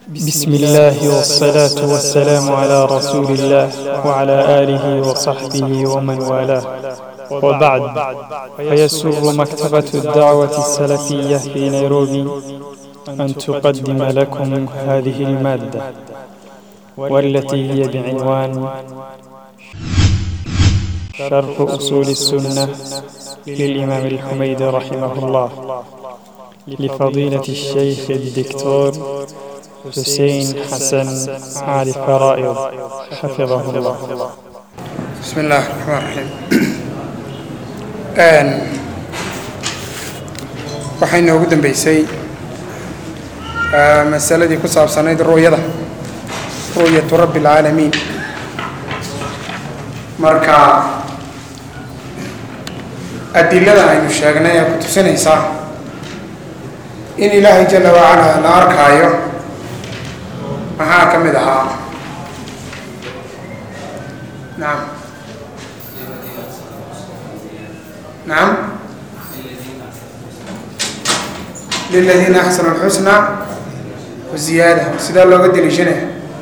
بسم الله والصلاة والسلام على رسول الله وعلى آله وصحبه ومن والاه وبعد فيسر مكتبة الدعوة السلفية في نيروبي أن تقدم لكم هذه المادة والتي هي بعنوان شرح أصول السنة للإمام الحميد رحمه الله لفضيلة الشيخ الدكتور حسين حسن علي فرائض حفظه الله بسم الله الرحمن الرحيم Een, waxay noogu dambeysay ah, masaladii ku saabsanayd ru'yada ru'yatu rabbi alcaalamiin marka adilada aynu sheegnay ee ku tusinaysaa in ilaahay jala wacala la arkaayo maxaa ka mid ahaa nacam نعم للذين أحسنوا الحسنى وزيادة سيدا لو قد لجنة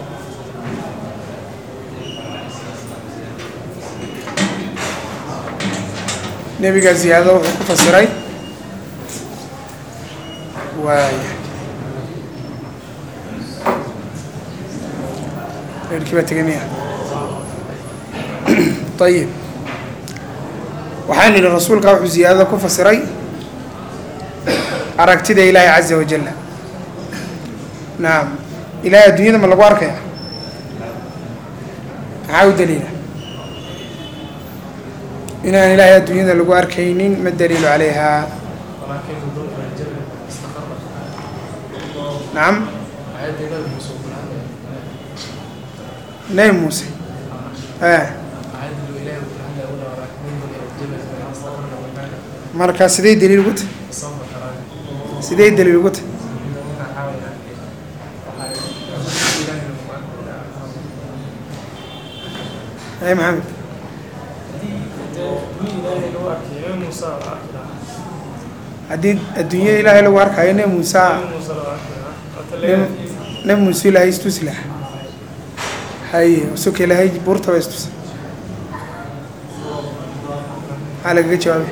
نبي قال زيادة وحكو فسري واي الكبة تقنية طيب waxaan idhi rasuulka wuxuu ziyaadada ku fasiray aragtida ilaahay caza wajalla nacam ilaahay adduunyada ma lagu arkaya maxaa u daliila inaan ilaahay adduunyada lagu arkaynin ma daliilu calayha nacam nebi muuse eh marka sidee daliil ugu tahay sidee daliil ugu tahay ay maxamed haddii adduunyada ilaahay lagu arkayo nebi muuse nebi muuse ilaahay istusi laha haye suka ilaahay buurtaba istusa maxaa lagaga jawaabay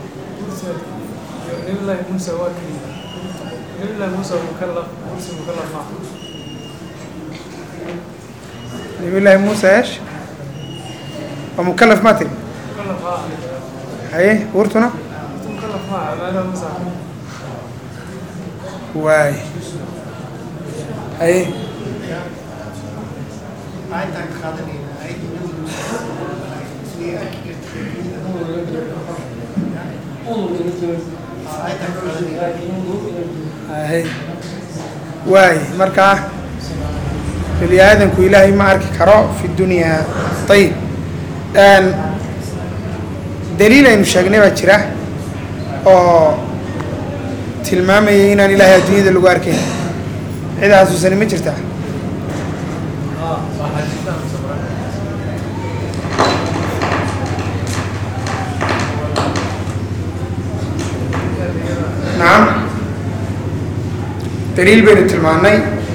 نبي موسى واكل نبي موسى مكلف مرسي مكلف معه نبي الله موسى ايش ومكلف ما تري مكلف معه هاي ورتنا مكلف معه ما انا موسى واي هاي هاي واي مركا بني آدم كو إلهي ما أركي كرو في الدنيا طيب الآن دليل إنه شاقنا بجرا أو tilmaamaya inaan ilaahay adduunyada lagu arkayn cid xasuusani ma jirtaa nacam daliil baynu tilmaannay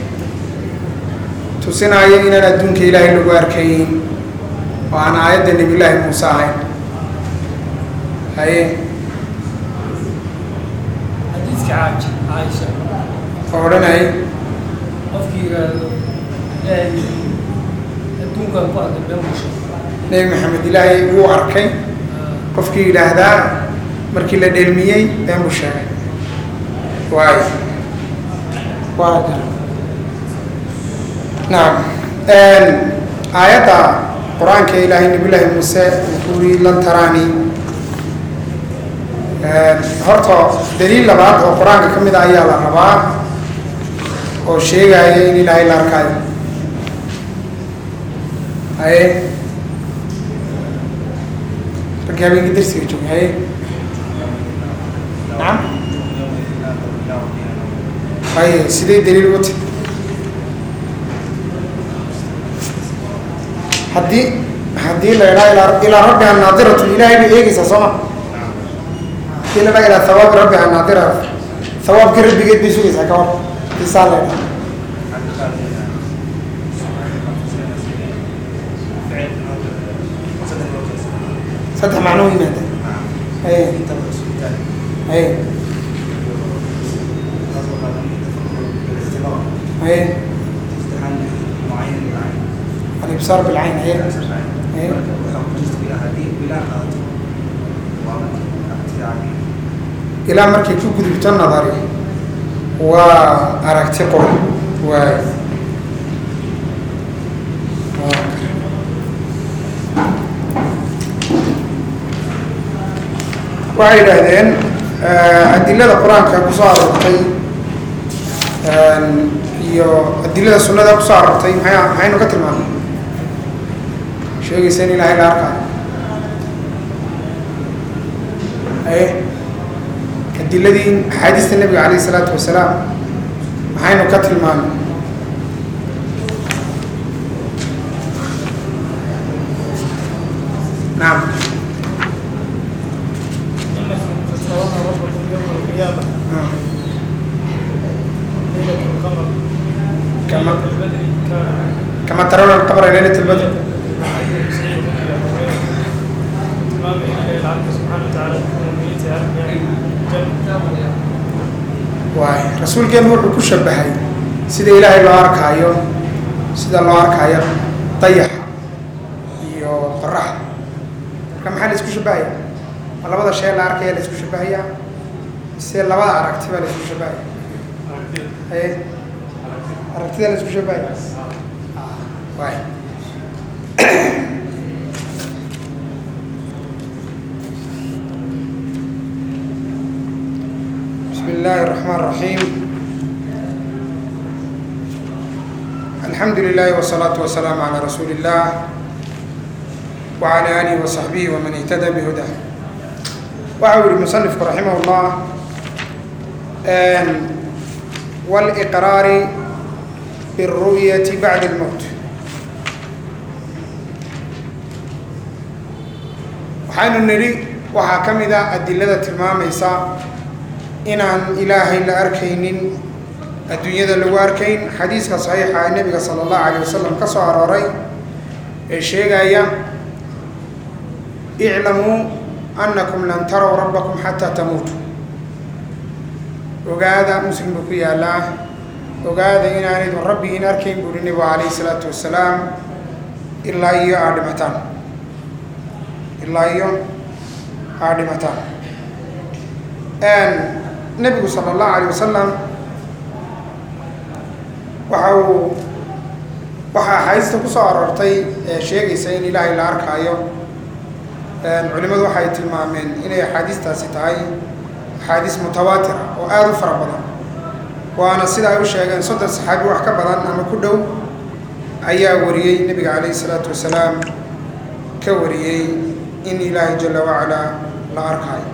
tusinaayo inaan adduunka ilaahay lagu arkayn oo aan aayadda nebiyullaahi muuse ahayn haye حديثك عايشة عايشة oo odhanayay qofkii yiraahdo ilaahay adduunkan ku arkay been musha nebi maxamed ilaahay wuu arkay qofkii yidhaahdaa markii la dheelmiyey been buu sheegay waayo waa gar nacam aayadda qur-aanka ilaahay nabiyullaahi muuse wuxuu yidhi lan taraani horta daliil labaad oo qur-aanka ka mid a ayaa la rabaa oo sheegaya in ilaahay la arkaayo haye ragga habeenkii darsiga jooga haye nacam haye sidee daliil ugu tahay haddii haddii la idhaa ilaa ilaa rabbiha naadiratu ilaahay bay eegeysaa soo ma haddii la idhaa ilaa thawaabi rabbiha naadira thawaabkii rabbigeed bay sugaysaa ka hor isaa la idhaa saddex macnoo yimaada haye haye haye alibsaar bilcayn haye haye ilaa markay ku gudubto nadari waa aragti qor waay waxay yidhaahdeen adilada qur-aanka kusoo aroortay iyo adilada sunnada kusoo aroortay maxay maxaynu ka tilmaamay sheegaysa in ilaahay la arkaayo aye adiladii axaadiista nebiga calayh isalaatu wasalaam maxaynu ka tilmaamay nacam فترون ربكم يوم القيامة Ah. ليلة القمر كما البدر كان كما ترون القمر ليلة البدر إمام إلى العبد سبحانه وتعالى المؤمنين يعني جنة waay rasuulkeenu wuxuu ku shabahay sida ilaahay loo arkaayo sida loo arkaayo dayaxa iyo qoraxda marka maxaa la isku shabahaya ma labada shay la arkaya la isku shabahaya mise labada aragti baa la isku shabahaya haye aragtida la isku shabahaya Ah, waay بسم الله الرحمن الرحيم الحمد لله والصلاة والسلام على رسول الله وعلى آله وصحبه ومن اهتدى بهداه وعور المصنف رحمه الله آن والإقرار بالرؤية بعد الموت waxaynu nidhi waxaa ka mid a adilada tilmaamaysa inaan ilaahay la arkaynin adduunyada lagu arkayn xadiiska saxiixa ee nebiga sala allahu calayh wasalam ka soo arooray ee sheegaya iclamuu annakum lan taraw rabbakum xataa tamuutu ogaada muslim buu ku yaallaa ogaada inaanaydun rabbigiin arkayn buuhi nebigu calayhi salaatu wasalaam ilaa iyo aad dhimataan ilaa iyo aad dhimataan nebigu sala allahu alayh wasalam waxa uu waxaa axaadiista ku soo aroortay ee sheegaysa in ilaahay la arkaayo culimmadu waxay tilmaameen inay axaadiistaasi tahay axaadiis mutawaatira oo aada u fara badan waana sida ay u sheegeen soddon saxaabi wax ka badan ama ku dhow ayaa wariyey nebiga calayhi salaatu wasalaam ka wariyey in ilaahay jala wacalaa la arkaayo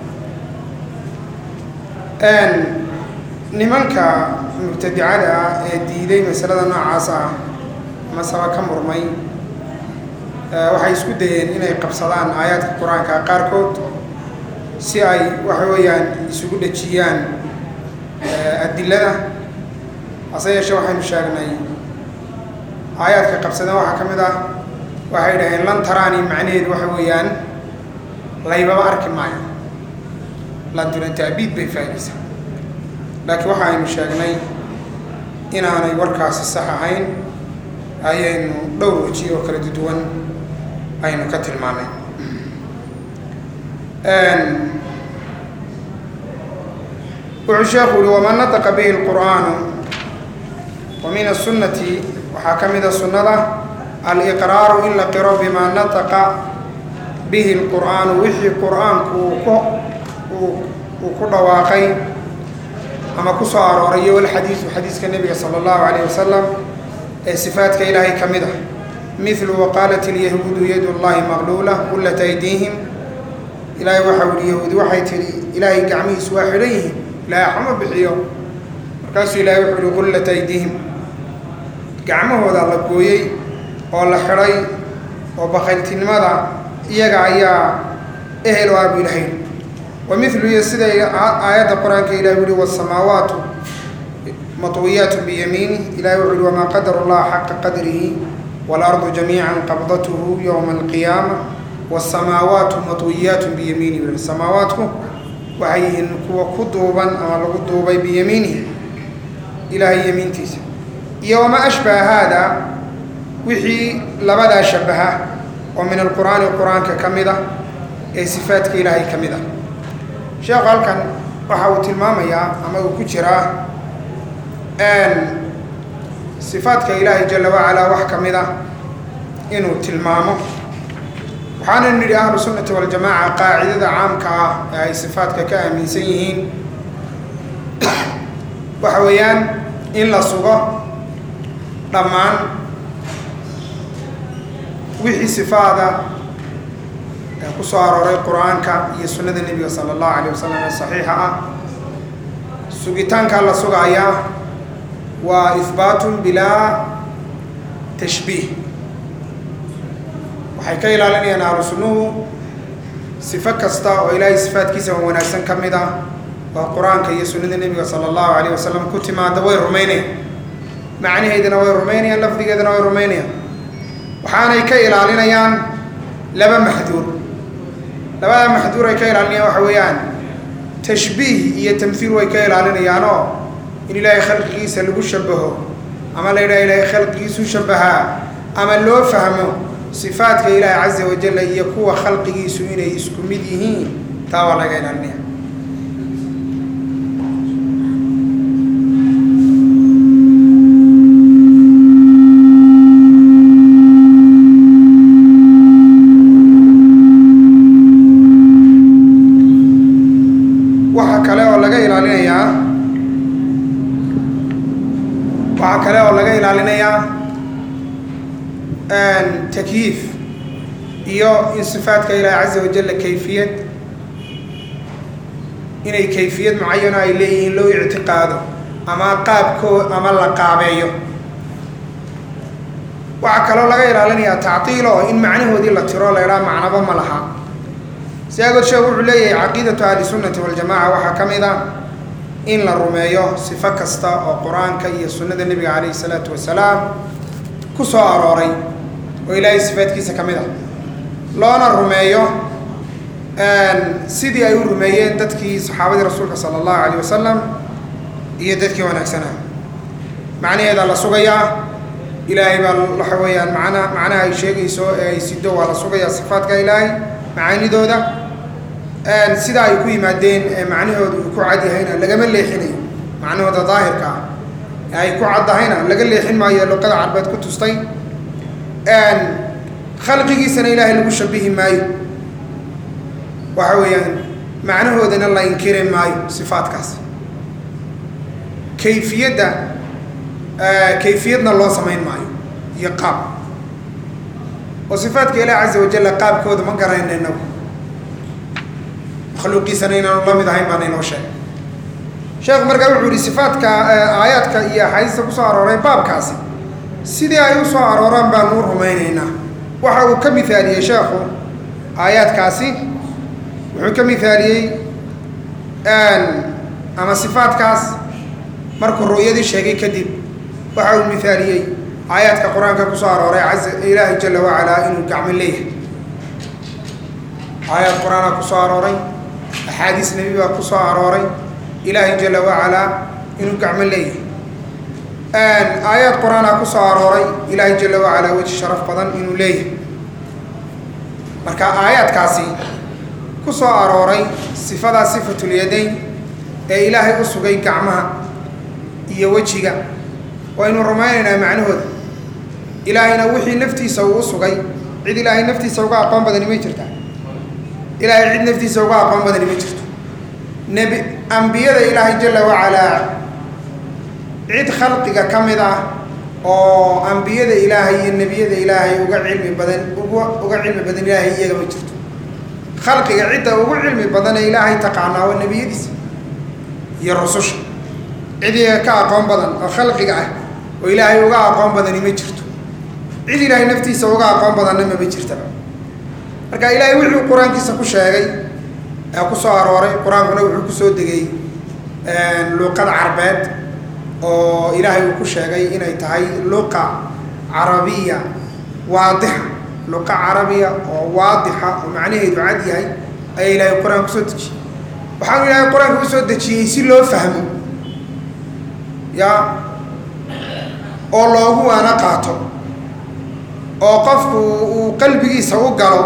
nimanka mubtadicada ah ee diiday masalada noocaas ah masaba ka murmay waxay isku dayeen inay qabsadaan aayaadka qur-aanka qaarkood si ay waxa weeyaan isugu dhejiyaan adilada hase yeeshee waxaynu sheegnay aayaadka qabsadeen waxaa ka mid ah waxay dhaheen lan taraani macnaheedu waxa weeyaan laybaba arki maayo lantuna taabiid bay faa'idaysaa laakiin waxa aynu sheegnay inaanay warkaasi sax ahayn ayaynu dhowr weji oo kala duwan aynu ka tilmaamay wuxuu sheekhu uhi waman nataqa bihi اlqur'aanu wa min aلsunnati waxaa ka mida sunnada aliqraaru in la qiro bima nataqa bihi اlqur'aanu wixii qur'aanku uu ku uu ku dhawaaqay ama ku soo arooray iyo walxadiidu xadiiska nebiga sala allahu calayh wasalam ee sifaadka ilaahay ka mid ah midlu waqaalat ilyahuudu yadu llahi maqluula qullat aydiihim ilaahay waxau yihi yahuudi waxay tidhi ilaahay gacmihiisu waa xidhan yihiin ilaahay xama bixiyo markaasuu ilaahay wuxuu yihi qullat aydiihim gacmahooda la gooyey oo la xidhay oo bakayltinimada iyaga ayaa ehel o abu ilahayn wamilu iyo sida aayadda qur-aanka ilahi uhi wasamaawaatu maطwiyaat biyamiinih ilahay wuxu uhi wamaa qadara اllaha xaqa qadrihi wاlardu jamiica qabdathu ywma اlqiyaama wالsamaawaatu maطwiyaat biyamiinih samaawaatku waxay yihiin kuwa ku duuban ama lagu duubay biyamiinihi ilaahay yamiintiisa iyo wamaa ashbaha haada wixii labadaa shabaha oo min alqur'aani qur-aanka ka mid ah ee sifaadka ilaahay ka mid ah sheekhu halkan waxa uu tilmaamayaa ama uu ku jiraa sifaadka ilaahay jala wacalaa wax ka mid ah inuu tilmaamo waxaana nidhi ahlu sunnati waljamaaca qaacidada caamka ah ee ay sifaadka ka aaminsan yihiin waxa weeyaan in la sugo dhammaan wixii sifaada ee ku soo arooray qur-aanka iyo sunnada nebiga sala allahu alayh wasalam ee saxiixa ah sugitaankaa la sugayaa waa ihbaatun bilaa tashbiih waxay ka ilaalinayaan ahlu sunnuhu sifo kasta oo ilaahay sifaadkiisa oo wanaagsan ka mid ah oo qur-aanka iyo sunnada nebiga sala allahu alayh wasalam ku timaada way rumaynayaan macnaheedana way rumaynayaan lafdigeedana way rumaynayaan waxaanay ka ilaalinayaan laba maxduur labada maxduur ay ka ilaalinayaan waxa weeyaan tashbiih iyo tamhiil way ka ilaalinayaanoo in ilaahay khalqigiisa lagu shabaho ama la yidhaha ilaahay khalqigiisu shabahaa ama loo fahmo sifaadka ilaahi caza wajalla iyo kuwa khalqigiisu inay isku mid yihiin taa waa laga ilaalinaya waxaa kale oo laga ilaalinayaa waxaa kale oo laga ilaalinayaa takyiif iyo in sifaadka ilaahi caza wajalla kayfiyad inay kayfiyad mucayano ay leeyihiin loo ictiqaado ama qaabkoo ama la qaabeeyo waxaa kaloo laga ilaalinayaa tactiil oo in macnahoodii la tiro la idhaha macnaba ma laha si agood sheekh wuxuu leeyahay caqiidatu ahli sunnati waljamaca waxaa ka mid ah in la rumeeyo sifo kasta oo qur-aanka iyo sunnada nebiga calayhi salaatu wasalaam ku soo arooray oo ilaahay sifaadkiisa ka mid ah loona rumeeyo sidii ay u rumeeyeen dadkii saxaabadii rasuulka sala allahu calayh wasalam iyo dadkii wanaagsanaa macnaheeda la sugayaa ilaahay baa waxa weeyaan macna macnaha ay sheegayso ee ay sido waa la sugayaa sifaadka ilaahay macaanidooda sida ay ku yimaadeen ee macnahooda uu ku cadyahayna lagama leexinayo macnahooda daahirka ah ee ay ku caddahayna laga leexin maayo luqada carbeed ku tustay khalqigiisana ilaahay lagu shabihi maayo waxa weeyaan macnahoodana la inkiri maayo sifaadkaas kayfiyadda kayfiyadna loo samayn maayo iyo qaab oo sifaadka ilaah caza wajalla qaabkooda ma garanayna inagu makhluuqiisana inaanu la mid ahayn baana inoo sheegay sheekhu markaa wuxuu yihi sifaadka aayaadka iyo axaadiista kusoo arooray baabkaasi sidii ay u soo arooraan baanu u rumaynaynaa waxa uu ka mihaaliyey sheekhu aayaadkaasi wuxuu ka mihaaliyey ama sifaadkaas markuu ru'yadii sheegay kadib waxa uu mihaaliyey aayaadka qur-aanka kusoo arooray caza ilaahi jala wacalaa inuu gacmo leeyahay aayaad qur-aanaa kusoo arooray axaadiis nebi baa kusoo arooray ilaahi jala wacalaa inuu gacmo leeyahay aayaad qur-aanaa kusoo arooray ilaahi jala wacalaa weji sharaf badan inuu leeyahay marka aayaadkaasi ku soo arooray sifadaa sifatulyadayn ee ilaahay u sugay gacmaha iyo wejiga waynu rumaynaynaa macnahooda ilaahayna wixii naftiisa uu u sugay cid ilaahay naftiisa uga aqoon badani may jirtaa ilaahay cid naftiisa uga aqoon badani ma jirto nebi ambiyada ilaahay jala wacalaa cid khalqiga ka mid ah oo ambiyada ilaahay iyo nebiyada ilaahay uga cilmi badan uga uga cilmi badan ilaahay iyaga ma jirto khalqiga cidda ugu cilmi badan ee ilaahay taqaanaa waa nebiyadiisa iyo rususha cid iyaga ka aqoon badan oo khalqiga ah oo ilaahay uga aqoon badani ma jirto cid ilaahay naftiisa uga aqoon badanna mama jirtaba marka ilaahay wuxuu qur-aankiisa ku sheegay ee ku soo arooray qur-aankuna wuxuu kusoo degay luuqada carbeed oo ilaahay uu ku sheegay inay tahay luqa carabiya waadixa luqa carabiya oo waadixa oo macnaheedu cad yahay ayaa ilaahay qur-aan kusoo dejiyey waxaanu ilaahay qur-aanka usoo dejiyey si loo fahmo ya oo loogu waana qaato oo qofku uu qalbigiisa u galo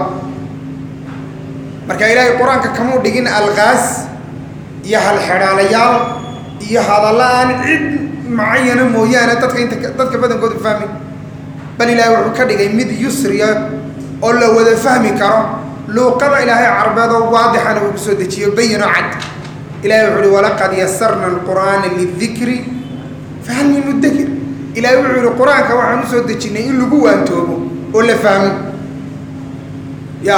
marka ilaahay qur-aanka kamuu dhigin alqaas iyo halxedhaalayaal iyo hadalla aan cid macayana mooyaane dadka inta dadka badankooda fahmin bal ilaahay wuxuu ka dhigay mid yusriya oo la wada fahmi karo luuqada ilaahay carbeed oo waadixana uu kusoo dejiyo bayino cad ilahay wuxuu uhi walaqad yasarna alqur'aana lidikri fahal min mudakir ilaahay wuxuu yihi qur-aanka waxaan usoo dejinay in lagu waantoobo oo la fahmo ya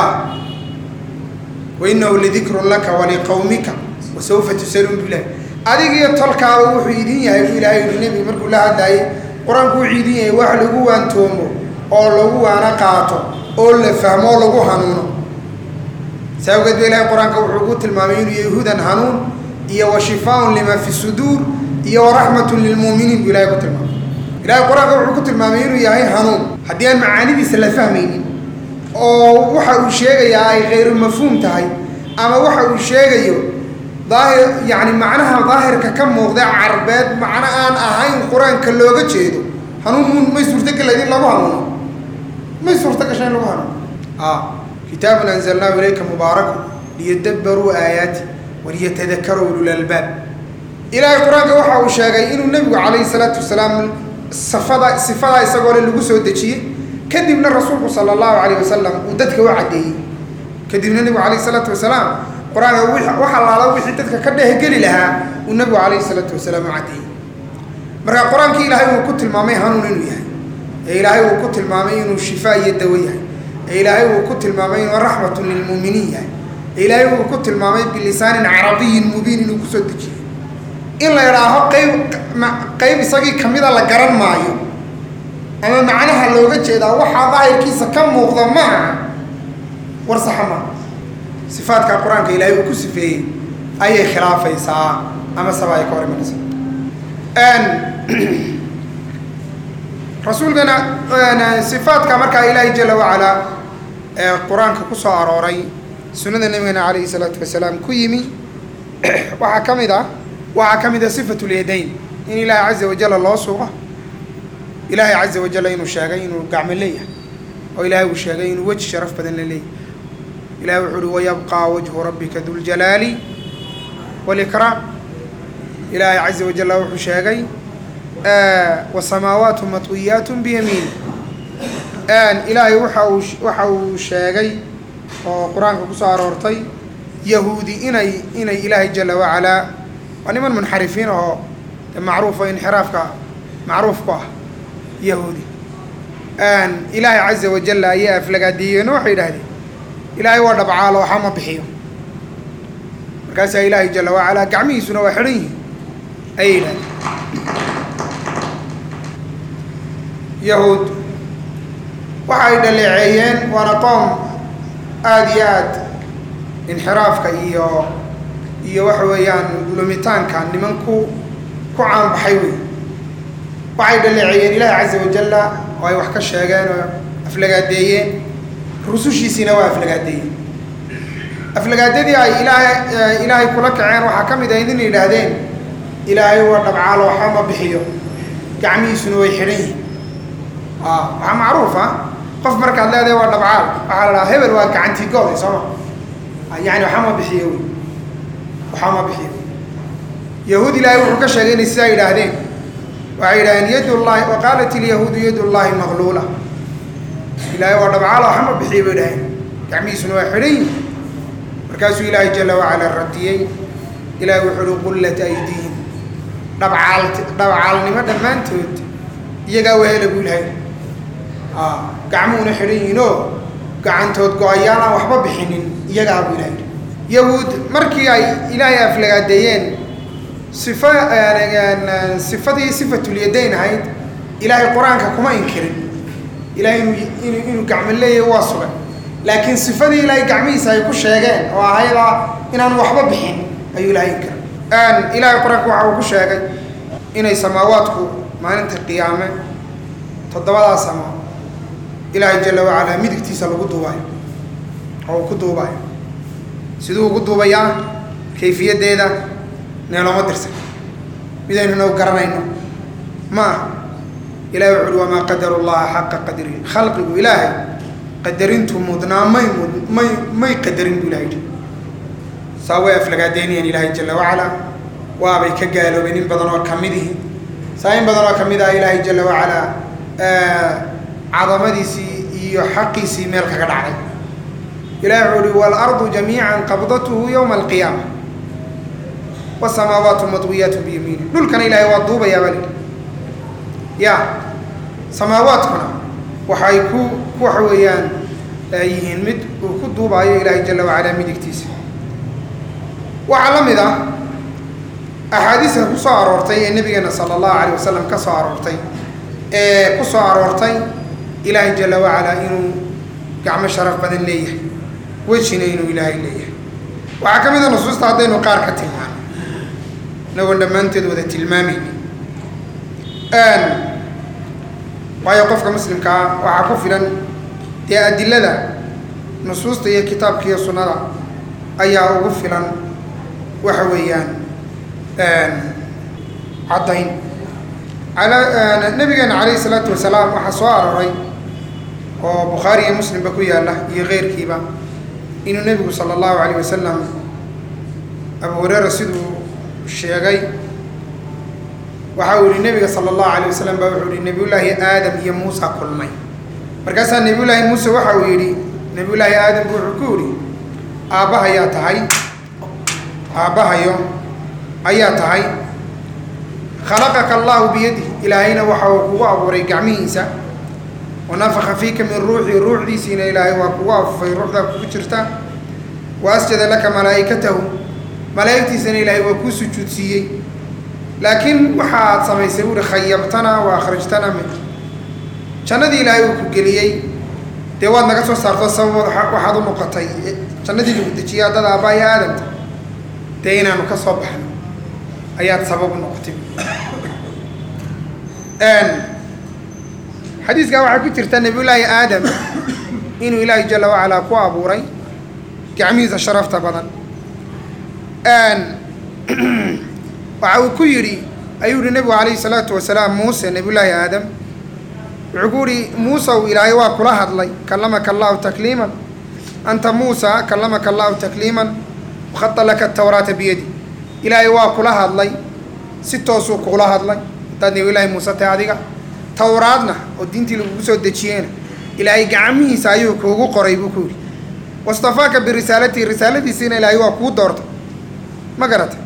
wainahu ladikrun laka waliqawmika wasawfa tusaluun bilah adigiyo tolkaaba wuxuu idin yahay buu ilaahay yihi nebiga markuu la hadlaayay qur-aanku wuxuu idin yahay wax lagu waantoomo oo lagu waana qaato oo la fahmo oo lagu hanuuno saa awgeed ba ilahay qur-aanka wuxuu ku tilmaamay inuu yahay hudan hanuun iyo wa shifaaun lima fi suduur iyo waraxmatun lilmuuminiin buu ilahay ku tilmaamay ilahay qur-aanka wuxuu ku tilmaamay inuu yahay hanuun haddii aan macaanidiisa la fahmaynin oo waxa uu sheegayaa ay khayru mafhuum tahay ama waxa uu sheegayo daahir yacni macnaha daahirka ka muuqda carbeed macno aan ahayn qur-aanka looga jeedo hanuun may suurtogelayd in lagu hanuuno may suurto gasha in lagu hanuuno a kitaabun anzalnaahu ilayka mubaaraku liyadabbaruu aayaati waliyatadakaruu ululalbaab ilaahay qur-aanka waxa uu sheegay inuu nebigu calayhi salaatu wasalaam safada sifadaa isagoo le lagu soo dejiyey kadibna rasuulku sala allahu calayh wasalam uu dadka u caddeeyey kadibna nebigu calayhi salaatu wasalaam qur-aanka wax allaala wixii dadka ka dhehgeli lahaa uu nebigu calayhi salaatu wasalaam u caddeeyey marka qur-aankii ilaahay uu ku tilmaamay hanuun inuu yahay ee ilaahay uu ku tilmaamay inuu shifaa iyo dawo yahay ee ilaahay uu ku tilmaamay inuu raxmatun lilmuuminiin yahay ee ilaahay uu ku tilmaamay bilisaanin carabiyin mubiin inuu kusoo dejiyey in la idhaaho qayb qayb isagii kamida la garan maayo ama macnaha looga jeedaa waxaa daahirkiisa ka muuqda maaha war saxa maaha sifaadka qur-aanka ilaahay uu ku sifeeyey ayay khilaafaysaa ama saba ay ka hor imanaysaa rasuulkana sifaadka markaa ilaahay jala wacalaa ee qur-aanka ku soo arooray sunnada nabigana calayhi salaatu wasalaam ku yimi waxaa ka mid ah waxaa ka mid a sifatu lyadayn in ilaahay caza wajalla loo sugo ilaahay caza wajalla inuu sheegay inuu gacmo leeyahay oo ilaahay uu sheegay inuu weji sharaf badan la leeyahay ilahay wuxuu uhi wayabqaa wajhu rabbika duljalaali walikraam ilaahay caza wajalla wuxuu sheegay wasamaawaatu matwiyaat biyamiin ilaahay waxa uu waxa uu sheegay oo qur-aanka kusoo aroortay yahuudi inay inay ilaahay jala wacalaa waa niman munxarifiin oo macruufa inxiraafka macruuf ku ah yahuudi ilaahay caza wajalla ayaa aflagaadiyeeno waxay yidhahdeen ilaahay waa dhabcaalo waxa ma bixiyo markaasaa ilaahay jala wacalaa gacmihiisuna waa xidhan yihiin ayay yidhahdeen yahuud waxa ay dhaleeceeyeen waana qoom aada iyo aad inxiraafka iyo iyo waxa weeyaan lumitaanka niman ku ku caanbaxay wey waxay dhaleeceeyeen ilaahi caza wajalla oo ay wax ka sheegeen oo aflagaadeeyeen rusushiisiina waa aflagaadeeyeen aflagaadadii ay ilaahay ilaahay kula kaceen waxaa ka mid ahayd in yidhaahdeen ilaahay waa dhabcaalo waxba ma bixiyo gacmihiisuna way xidhan yihin waxaa macruuf ah qof markaad leedahay waa dhabcaal waxaa la dhahaa hebel waa gacantii gooday sooma yani waxba ma bixiyo wey waxba ma bixiyo yahuud ilaahay wuxuu ka sheegay inay sidaa yidhaahdeen waxay yidhahdeen yad llahi wa qaalat ilyahuudu yad llahi maqluula ilaahay waa dhabcaalo waxba ma bixiyo bay dhaheen gacmihiisuna waa xidhan yihin markaasuu ilaahay jala wacala radiyey ilahay wuxuu uhi qullat aydiihim dhabcaal dhabcaalnimo dhammaantood iyagaa wehela buu ilahay gacmuhuna xidhan yihiinoo gacantood go-ayaal aan waxba bixinin iyagaa buu ilahay yahuud markii ay ilaahay aflagaadeeyeen sifa sifadii sifatulyadayn ahayd ilaahay qur-aanka kuma inkirin ilahay inuu inuu gacmo leeyahay waa sugan laakiin sifadii ilaahay gacmihiisa ay ku sheegeen oo ahayda inaan waxba bixin ayuu ilahay inkiray ilaahay qur-aanka waxa uu ku sheegay inay samaawaadku maalinta qiyaame toddobadaa samo ilaahay jalla wacalaa midigtiisa lagu duubayo oo uu ku duubayo siduu ugu duubayaa kayfiyaddeeda neelooma dirsan midaynuna u garanayno ma aha ilahay wuxu uhi wamaa qadaru llaha xaqa qadrihi khalqigu ilaahay qadarintu mudnaa may mud may may qadarin buu ilahay yidhi saa way aflagaadeynayaan ilaahay jalla wacalaa waabay ka gaaloobeen in badan oo ka midihi saa in badan oo ka mid ah ilaahay jalla wacalaa cadamadiisii iyo xaqiisii meel kaga dhacday ilahi wuxuu uhi waalardu jamiica qabdathu yowma alqiyaama wasamaawaatu madwiyaatu biyamiini dhulkana ilaahay waa duubayaa baa lidhi ya samaawaadkuna waxay ku waxa weeyaan yihiin mid uu ku duubaayo ilaahay jalla wacalaa midigtiisa waxaa la mid ah axaadiista ku soo aroortay ee nabigeena sala allahu alayh wasalam ka soo aroortay ee ku soo aroortay ilaahay jalla wacalaa inuu gacmo sharaf badan leeyahay wejina inuu ilaahay leeyahay waxaa ka mid a nusuusta haddaynu qaar ka tilmaano inagoon dhammaanteed wada tilmaamayni waayo qofka muslimkaa waxaa ku filan dee adilada nusuusta iyo kitaabka iyo sunnada ayaa ugu filan waxa weeyaan caddayn ala nabigeena calayhi isalaatu wasalaam waxaa soo arooray oo bukhaari iyo muslimba ku yaalla iyo keyrkiiba inuu nebigu sala allahu alayh wasalam abu hureyra siduu sheegay waxa uu yihi nebiga sala allahu alayh wasalam baa wuxuu yihi nebiyullaahi aadam iyo muusa kulmay markaasaa nebiyullaahi muuse waxa uu yidhi nebiyullaahi aadam bu wuxuu ku yihi aabbahayaa tahay aabbahayo ayaa tahay khalaqaka allahu biyadihi ilaahayna waxa uu kugu abuuray gacmihiisa wanafaka fiika min ruuxii ruuxdiisiina ilaahay waa kugu afufay ruuxdaa kugu jirta wa asjada laka malaa'ikatahu malaa'igtiisana ilaahay waa kuu sujuudsiiyey laakiin waxaad samaysay buuhi khayabtana wa akhrajtana min jannadii ilaahay uu ku geliyey dee waad naga soo saarto sabab waxaad u noqotay jannadii lagu dejiyay haddada aabbaaya aadamta dee inaanu ka soo baxno ayaad sabab u noqotay xadiiskaa waxaa ku jirta nebiyullaahi aadam inuu ilaahay jalla wacalaa ku abuuray gacmihiisa sharafta badan waxa uu ku yidhi ayuu yihi nebigu calayhi salaatu wasalaam muuse nebiyullaahi aadam wuxuu ku yihi muusew ilaahay waa kula hadlay kallamaka allahu takliiman anta muusa kallamaka allahu takliiman wakhada laka tawraata biyadi ilaahay waa kula hadlay si toosuu kugula hadlay haddaad nebiyullaahi muuse tahay adiga tawraadna oo diintii lagugu soo dejiyeyna ilaahay gacmihiisa ayuu kuugu qoray buu ku yidhi wastafaaka birisaalatihi risaaladiisiina ilaahay waa kuu doortay ma garata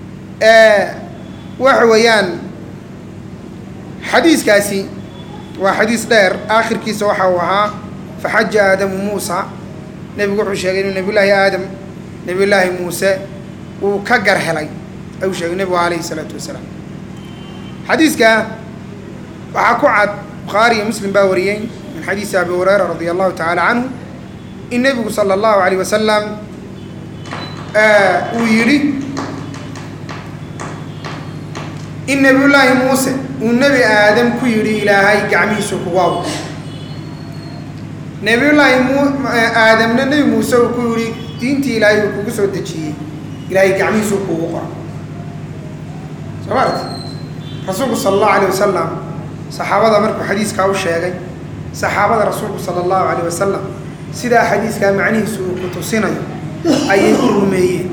waxa weeyaan xadiiskaasi waa xadiis dheer aakhirkiisa waxa uu ahaa faxaja aadamu muusa nebigu wuxuu sheegay inuu nebiyullaahi aadam nebiyullaahi muuse uu ka gar helay ayuu sheegay nebigu calayhi isalaatu wasalaam xadiiska waxaa ku cad bukhaari iyo muslim baa wariyey min xadiisi abi hureyra radi allahu tacaala canhu in nebigu sala allahu alayh wasalam uu yidhi in nebiyullaahi muuse uu nebi aadam ku yidhi ilaahay gacmihiisu kugu abuur nebiyullaahi mu aadamna nebi muuse uu ku yidhi diintii ilaahay uu kugu soo dejiyey ilaahay gacmihiisu kugu qora soo maarti rasuulku sala allahu alayh wasalam saxaabada markuu xadiiskaa u sheegay saxaabada rasuulku sala allahu alayh wasalam sidaa xadiiskaa macnihiisu uu ku tusinayo ayay u rumeeyeen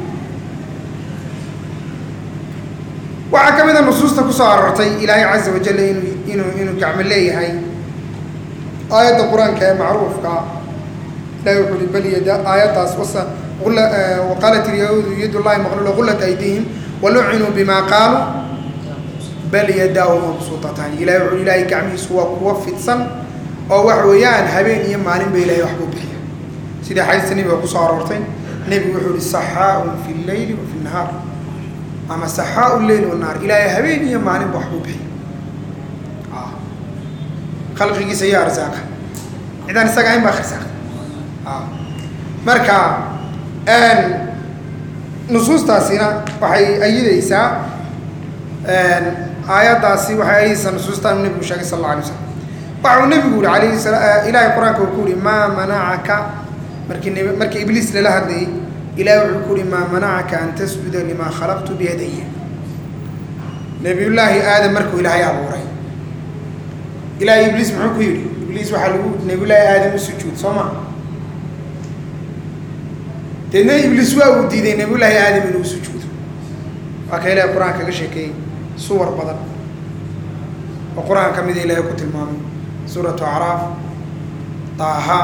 waxaa ka mid a nusuusta ku soo aroortay ilaahay caza wajal inuu inuu inuu gacmo leeyahay aayadda qur-aanka ee macruufka ilahi wuxuu uhi bal yada aayaddaas wasa waqaalat ilyahuudu yad llahi maqluula gullat aydihim walucinuu bima qaaluu bal yadaahu mabsuutatan ilahi wuxuu ilaahay gacmihiisu waa kuwa fidsan oo wax weeyaan habeen iyo maalin ba ilahay waxbuu bixiya sidii xadiista nebiga kusoo aroortay nebigu wuxuu ihi saxaaun fi lleyli wa fi nahaar ama saxaau lleyl wanahaar ilaahay habeen iyo maalinba waxbuu bixiya khalqigiisa iyo arsaaqa cidaan isaga ahayn baa arsaaqa marka nusuustaasina waxay ayidaysaa aayaddaasi waxay ayaysa nusuustaan uu nebigu sheegay sal alla alay wasalam waxa uu nebigu yihi alayhi sala ilaahay qur-aanka uu ku yihi maa manacaka markii neb markii ibliis lala hadlayay ilahay wuxuu ku yihi maa manacaka an tasjuda limaa khalaqtu biyadaya nebiyullaahi aadam markuu ilaahay abuuray ilaahay ibliis muxuu ku yidhi ibliis waxaa lagu nebiyullaahi aadam u sujuud soo ma deedna ibliis waa uu diiday nebiyullaahi aadam inuu sujuudo waa ka ilaahay qur-aan kaga sheekeeyey suwar badan oo qur-aan ka mida ilaahay ku tilmaamay suuratu acraaf taaha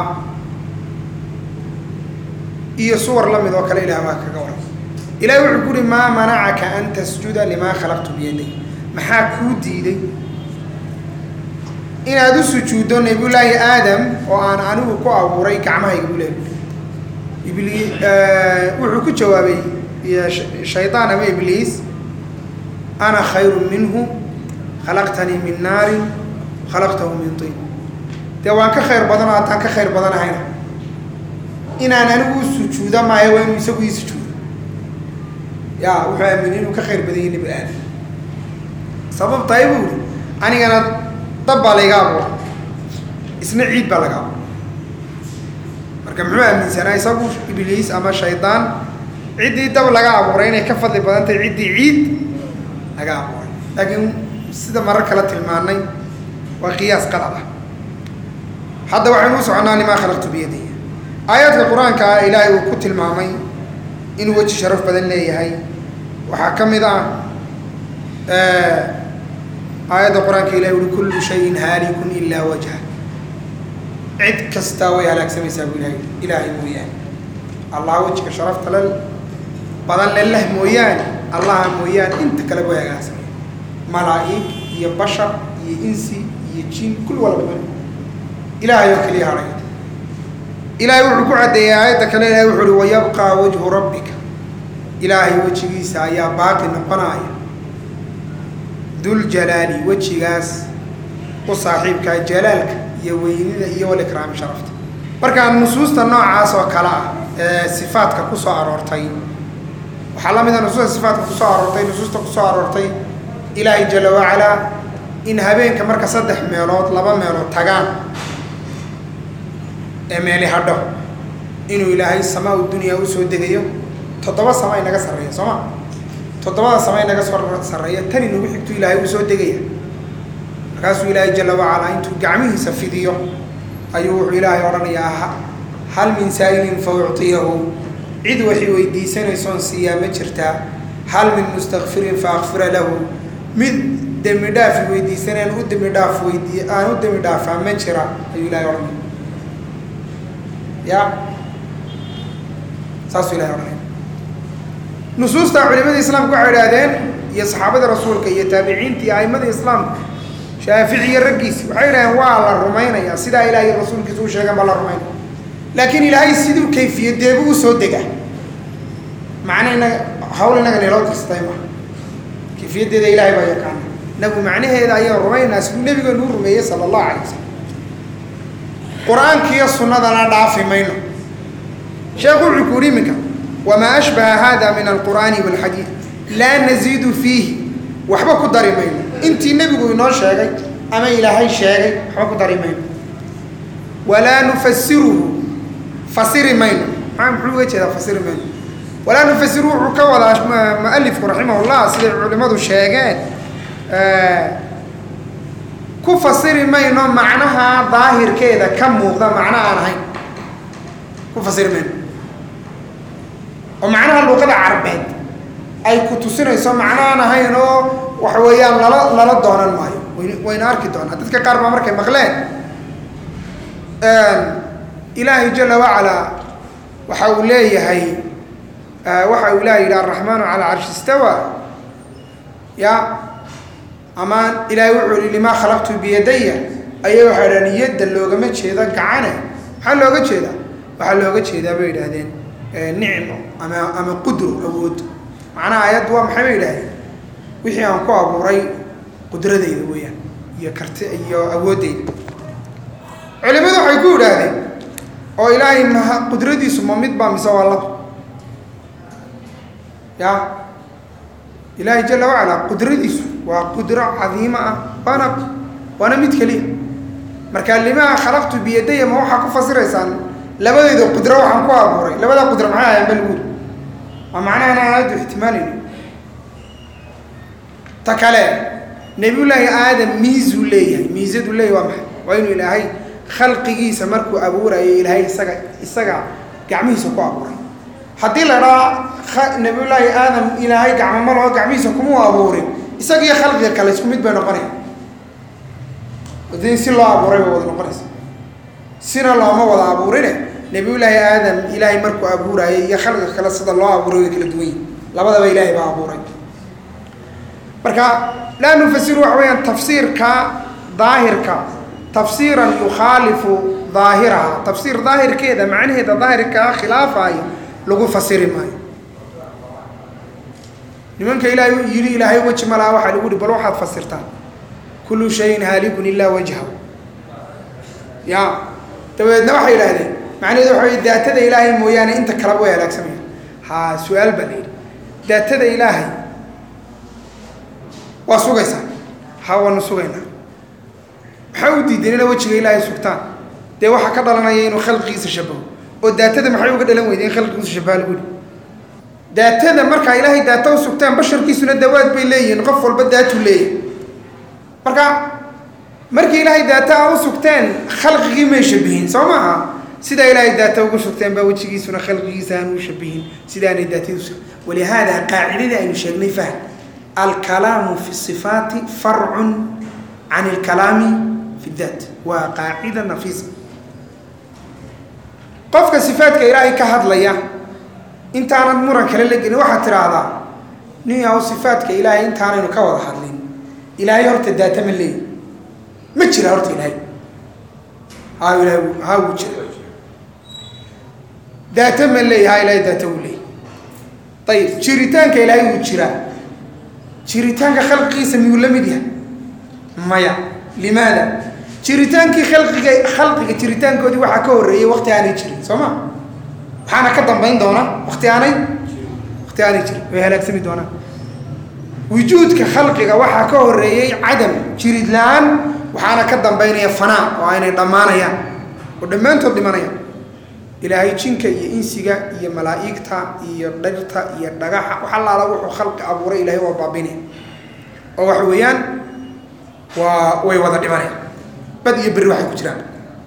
iyo suwar la mid oo kale ilaah baa kaga waran ilahi wuxuu ku uhi maa manacaka an tasjuda limaa khalaqtu biyaday maxaa kuu diiday inaad u sujuuddo nebiyullaahi aadam oo aan anigu ku abuuray gacmahayga buu leeyahy ibli wuxuu ku jawaabay shaydaan ama ibliis ana khayru minhu khalaqtanii min naarin khalaqtahu min tiin dee waan ka khayr badan oo haddaan ka khayr badanahayna inaan anigu u sujuuda maayo waa inuu isagu ii sujuudo ya wuxuu aaminay inuu ka khayr badan yahay nebi aadam sababtahay buu ihi anigana dab baa layga abuura isna ciid baa laga abuura marka muxuu aaminsanaa isagu ibliis ama shaydaan ciddii dab laga abuuray inay ka fadli badan tahay ciddii ciid laga abuuray laakiin sida marar kale tilmaanay waa qiyaas qalad ah hadda waxaynu u soconnaa limaa khalaqtu biyadiya aayaadka qur-aanka ah ilaahay uu ku tilmaamay inuu weji sharaf badan leeyahay waxaa ka mid ah aayadda qur-aanka ilahi ui kullu shayin haalikun ilaa wajha cid kastaa way halaagsamaysaa buu ilahay ilaahay mooyaane allah wejiga sharafta la badan leleh mooyaane allaha mooyaane inta kale way halaagsamay malaa'ig iyo bashar iyo insi iyo jin kul walba ilaahay oo keliya hadhay ilaahay wuxuu ku caddeeyey aayadda kale ilahay wuxu uhi wayabqaa wajhu rabbika ilaahay wejigiisa ayaa baaqi noqonaya duljalaali wejigaas u saaxiibkaa jalaalka iyo weynida iyo walikraami sharafta markaa nusuusta noocaas oo kale ah ee sifaadka ku soo aroortay waxaa la mid a nusuusta sifaadka kusoo aroortay nusuusta kusoo aroortay ilaahay jala wacalaa in habeenka marka saddex meelood laba meelood tagaan ee meeli hadho inuu ilaahay samaa u dunyaa usoo degayo toddoba sama inaga sarreeya soo ma toddobada sama inaga soo sarreeya tan inagu xigtu ilaahay uu soo degaya markaasuu ilaahay jala wacalaa intuu gacmihiisa fidiyo ayuu wuxuu ilaahay odhanayaa hal min saa'ilin fa uctiyahu cid waxay weydiisanaysoon siiyaa ma jirtaa hal min mustakfirin fa akfira lahu mid dembi dhaafi weydiisanaan u dembi dhaaf weydii aan u dembi dhaafaa ma jira ayuu ilahay odhanaya ya saasuu ilahay odhanaya nusuusta culimada islaamka waxay idhaahdeen iyo saxaabada rasuulka iyo taabiciinta iyo aimada islaamka shaafici iyo raggiisi waxay idhahdeen waa la rumaynayaa sidaa ilahay iyo rasuulkiisa u sheegan baa la rumaynaya laakiin ilaahay siduu kayfiyadeebu usoo dega macna inaga hawl inaga neeloo kastay ma kayfiyaddeeda ilaahay baa yaqaana inagu macnaheeda ayaan rumaynaa siduu nebigeenu u rumeeyey sala allahu calay wasalam qur-aanka iyo sunnadana dhaafi mayno sheekhu wuxuu ku yidhi iminka wamaa ashbaha hada min alqur'aani waalxadiid laa naziidu fiihi waxba ku dari mayno intii nebigu inoo sheegay ama ilaahay sheegay waxba ku dari mayno walaa nufasiruhu fasiri mayno maa muxuu uga jeedaa fasiri mayno walaa nufasiruhu wuxuu ka wadaa mualifku raximahullah siday culimmadu sheegeen ku fasiri mayno macnaha daahirkeeda ka muuqda macno aan ahayn ku fasiri mayno oo macnaha luuqada carbeed ay ku tusinayso macno aan ahayn oo waxa weeyaan lala lala doonan maayo wn wayna arki doonaa dadka qaar baa markay maqleen ilaahay jala wacalaa waxa uu leeyahay waxa uu ilahay yidhi araxmaanu calaa carshi istawa ya ama ilaahay wuxuu yihi limaa khalaqtu biyadaya ayay waxay idhahdeen yadda loogama jeedo gacane maxaa looga jeedaa waxaa looga jeedaa bay idhaahdeen nicmo ama ama qudro awood macnaha ayaddu waa maxay bay idhahdeen wixii aan ku abuuray qudradeyda weeyaan iyo karti iyo awooddeyda culimadu waxay ku idhaahdeen oo ilaahay ma qudradiisu ma mid baa mise waa laba ya ilaahay jala wacalaa qudradiisu waa qudro cadiimo ah waana waana mid keliya marka limaa khalaqtu biyadaya ma waxaa ku fasiraysaan labadeyda qudro waxaan ku abuuray labada qudro maxay ahayan bal guuri waa macnaha inaan aadu ixtimaalayno ta kale nebiyullaahi aadam miisuu leeyahay miisadu leeyahay waa maxay waa inuu ilaahay khalqigiisa markuu abuurayo ilaahay isaga isaga gacmihiisa ku abuuray haddii la dhaa nebiyullaahi aadam ilaahay gacmo ma laho gacmihiisa kumuu abuurin isaga iyo khalqiga kale isku mid bay noqonaya hadii si loo abuuray bay wada noqonaysa sina looma wada abuurine nebiyullaahi aadam ilaahay markuu abuuraayay iyo khalqiga kale sida loo abuuray way kala duwan yihin labadaba ilaahay baa abuuray marka laa nufasiru waxa weeyaan tafsiirka daahirka tafsiiran yukhaalifu daahiraha tafsiir daahirkeeda macnaheeda daahirkaa khilaafaayo lagu fasiri maayo nimanka ilaahay yidhi ilaahay weji ma laha waxaa lagu yihi bal waxaad fasirtaan kullu shayin haalikun ilaa wajhahu ya dabadeedna waxay yidhaahdeen macnaheedu waxa wey daatada ilaahay mooyaane inta kaleba way halaagsamaya ha su-aal baa la yidhi daatada ilaahay waa sugaysaa ha waanu sugaynaa maxaa u diideen ina wejiga ilaahay sugtaan dee waxaa ka dhalanaya inuu khalqigiisa shabaho oo daatada maxay uga dhalan weyda in khalqigiisa shabaha lagu yihi daatada markaa ilaahay daata u sugtaan basharkiisuna dawaad bay leeyihiin qof walba daatuu leeyahay marka markii ilaahay daata a u sugteen khalqigii may shabihin soo maaha sidaa ilaahay daata ugu sugteen baa wejigiisuna khalqigiisa aan u shabihin sidaanay daatadiisu walihaada qaacidadii aynu sheegnay fahm alkalaamu fi sifaati farcun can ilkalaami fi daat waa qaacida nafiisa qofka sifaadka ilaahay ka hadlaya intaanad muran kale la gelin waxaad tidhaahdaa nin yahow sifaadka ilaahay intaanaynu ka wada hadlin ilaahay horta daata ma leeyi ma jira horta ilaahay ha ilahay ha wuu jira daata ma leeyi ha ilaahay daata wuu leeyi ayib jiritaanka ilaahay wuu jiraa jiritaanka khalqigiisa miyuu la mid yahay maya limaada jiritaankii khalqiga khalqiga jiritaankoodii waxaa ka horreeyey wakti aanay jirin soo ma waxaana ka dambayn doona wakti aanay wakti aanay jirin way halaagsami doonaan wujuudka khalqiga waxaa ka horreeyey cadam jirid la-aan waxaana ka dambaynaya fanaa oo aynay dhammaanayaan oo dhammaantood dhimanayaan ilaahay jinka iyo insiga iyo malaa'igta iyo dhirta iyo dhagaxa wax allaala wuxuu khalqi abuuray ilahay waa baabinaya oo waxa weeyaan waa way wada dhimanayaan bad iyo berri waxay ku jiraan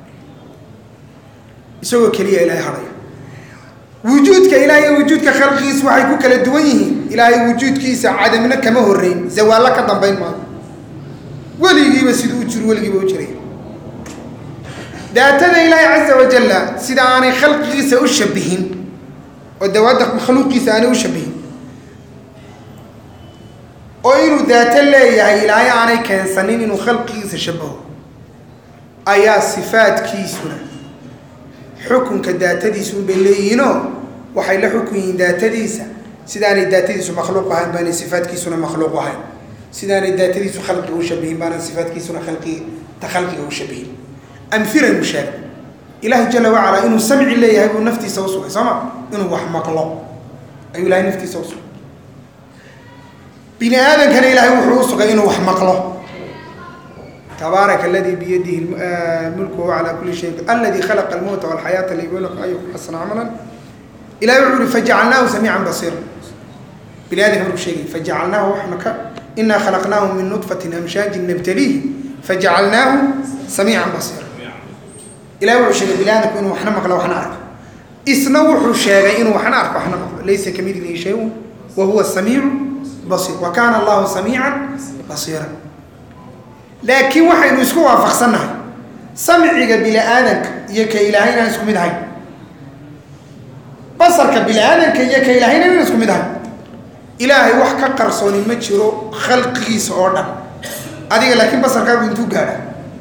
isagoo keliya ilaahay hadhaya wujuudka ilaahay iyo wujuudka khalqigiisa waxay ku kala duwan yihiin ilaahay wujuudkiisa cadamna kama horreyn zawaallo ka dambayn maayo weligiiba siduu u jiro weligiiba u jiray daatada ilaahay caza wajalla sida aanay khalqigiisa u shabihin oo dawaadda makhluuqiisa aanay u shabihin oo inuu daato leeyahay ilaahay aanay keensanin inuu khalqigiisa shabaho ayaa sifaadkiisuna xukunka daatadiisa unbay leeyihiinoo waxay la xukun yihiin daatadiisa sidaanay daatadiisu makhluuq ahayn baanay sifaadkiisuna makhluuq ahayn sidaanay daatadiisu khalqiga u shabihin baanay sifaadkiisuna khalqi ta khalqiga u shabihin amhilanu sheegay ilaahay jala wacalaa inuu samci leeyahay buu naftiisa u sugay soo ma inuu wax maqlo ayuu ilahay naftiisa u sugay bini aadankana ilaahay wuxuu u sugay inuu wax maqlo tabaaraka aladii biyadihi mulku huwa calaa kuli shayin aladi khalaqa almowta walxayaata liyubluwakum ayukum xasana camalan ilahay wuxuu yihi fajacalnaahu samiican basiira bini aadamka markuu sheegay fajacalnaahu waxna ka inaa khalaqnaahu min nudfatin amshaajin nabtaliihi fajacalnaahu samiican basiira ilahay wuxuu sheegay bini aadamku inuu waxna maqlo waxna arko isna wuxuu sheegay inuu waxna arko waxna maqlo laysa kamidlihi shayun wa huwa samiicu basiir wa kaana allahu samiican basiira laakiin waxaynu isku waafaqsannahay samciga bini aadanka iyo ka ilaahay inaan isku mid ahayn basarka bini aadanka iyo ka ilaahayna inaan isku mid ahayn ilaahay wax ka qarsooni ma jiro khalqigiisa oo dhan adiga laakiin basarkaagu intuu gaadha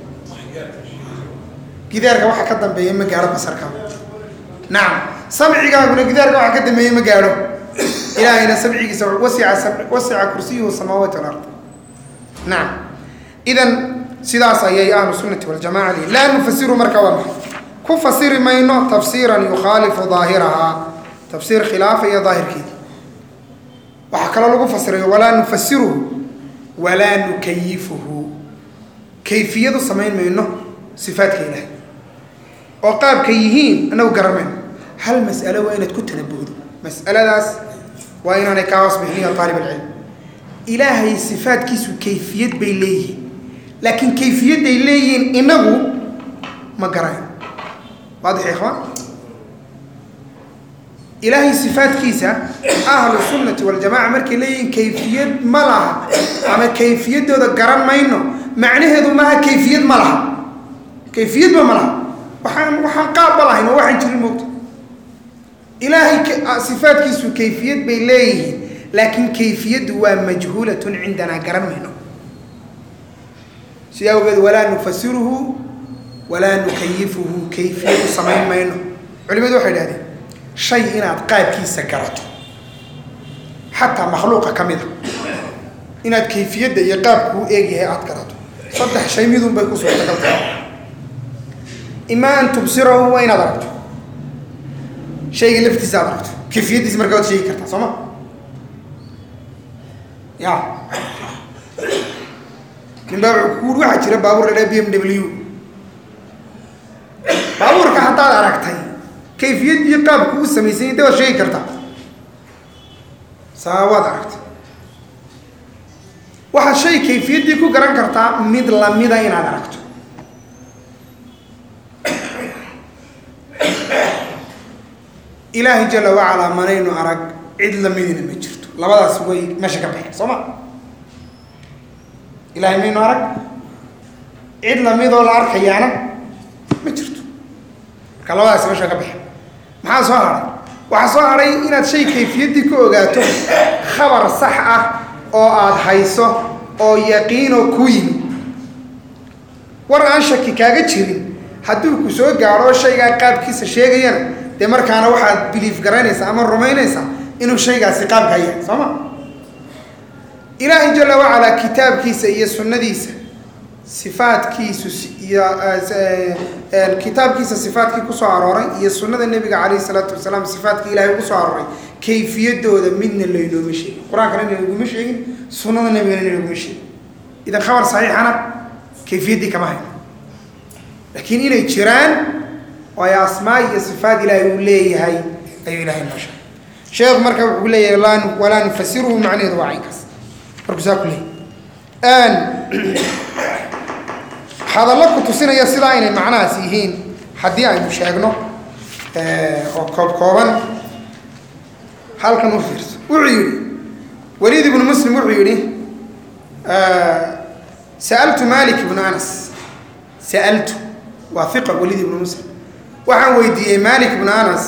gidaarka waxa ka dambeeya ma gaadho basarkaagu nacam samcigaaguna gidaarka waxa ka dambeeya ma gaadho ilaahayna samcigiisa wasica wasica kursiyuhu samaawaati walard nacam idan sidaas ayay ahlu sunnati waljamaca lihi laa nufasiru marka waa maxay ku fasiri mayno tafsiiran yukhaalifu daahirahaa tafsiir khilaafaya daahirkeeda waxaa kaloo lagu fasirayo walaa nufasiruhu walaa nukayifuhu kayfiyadu samayn mayno sifaadka ilaahay oo qaabka yihiin annagu garamayno hal mas'alo waa inaad ku tanabuhdo mas'aladaas waa inaanay kaa hoos bixin ya aalib alcilm ilaahay sifaadkiisu kayfiyad bay leeyihiin laakiin kayfiyadday leeyihiin inagu ma garayn waadix ya ikhwaan ilaahay sifaadkiisa ahlu sunnati waljamaca markay leeyihiin kayfiyad ma laha ama kayfiyaddooda garan mayno macnaheedu maaha kayfiyad ma laha kayfiyadba ma laha waxaan waxaan qaabba lahayn oo waxaan jirin moogta ilaahay sifaadkiisu kayfiyad bay leeyihiin laakiin kayfiyaddu waa majhuulatun cindanaa garan mayno sidaa awgeed walaa nufasiruhu walaa nukayifuhu kayfiyadu samayn mayno culimadu waxay idhahdeen shay inaad qaabkiisa garato xataa makhluuqa ka mid a inaad kayfiyadda iyo qaabkuu eegyahay aada garato saddex shay midun bay ku suurtagal tahay imaa an tubsirahu waa inaad aragto shayga laftiisa aad aragto kayfiyaddiisa markaa waad sheegi kartaa soo ma ya nin baa wuxuu kuuri waxaa jira baabuur la dhaha b m w baabuurka haddaad aragtay kayfiyad iyo qaabku u samaysany de waad sheegi kartaa saa waad aragtay waxaad shay kayfiyaddii ku garan kartaa mid lamida inaad aragto ilaahay jala wacalaa manaynu arag cid lamidina ma jirto labadaas way meesha ka baxeen soo ma ilahay maynu arag cid lamidoo la arkayaana ma jirto marka labadaas meesha ka baxeen maxaa soo hadhay waxaa soo hadhay inaad shay kayfiyaddii ka ogaato khabar sax ah oo aada hayso oo yaqiinoo ku yimi war aan shaki kaaga jirin hadduu ku soo gaadho shaygaa qaabkiisa sheegayana dee markaana waxaad biliif garaynaysaa ama rumaynaysaa inuu shaygaasi qaabkaa yahay soo ma ilaahay jala wacalaa kitaabkiisa iyo sunnadiisa sifaadkiisu iyo kitaabkiisa sifaadkii kusoo arooray iyo sunnada nebiga calayhi salaatu wasalaam sifaadkii ilahay ugu soo arooray kayfiyadooda midna laynooma sheegin qur-aankana inaguma sheegin sunnada nebigana inaguma sheegin idan khabar saxiixana kayfiyaddii kama hayno laakiin inay jiraan oo ay asmaa iyo sifaad ilaahay uu leeyahay ayuu ilahay noo sheegay sheekhu marka wuxuu leeyahay laa walaa nufasiruhu macnaheedu waa caynkaas markuu saa ku leeyahy hadallo ku tusinaya sidaa inay macnahaas yihiin haddii aynu sheegno oo koob kooban halkan u fiirso wuxuu yidhi waliid ibnu muslim wuxuu yidhi sa'altu malik ibnu anas sa'altu waa iqa waliid ibnu muslim waxaan weydiiyey malik ibnu anas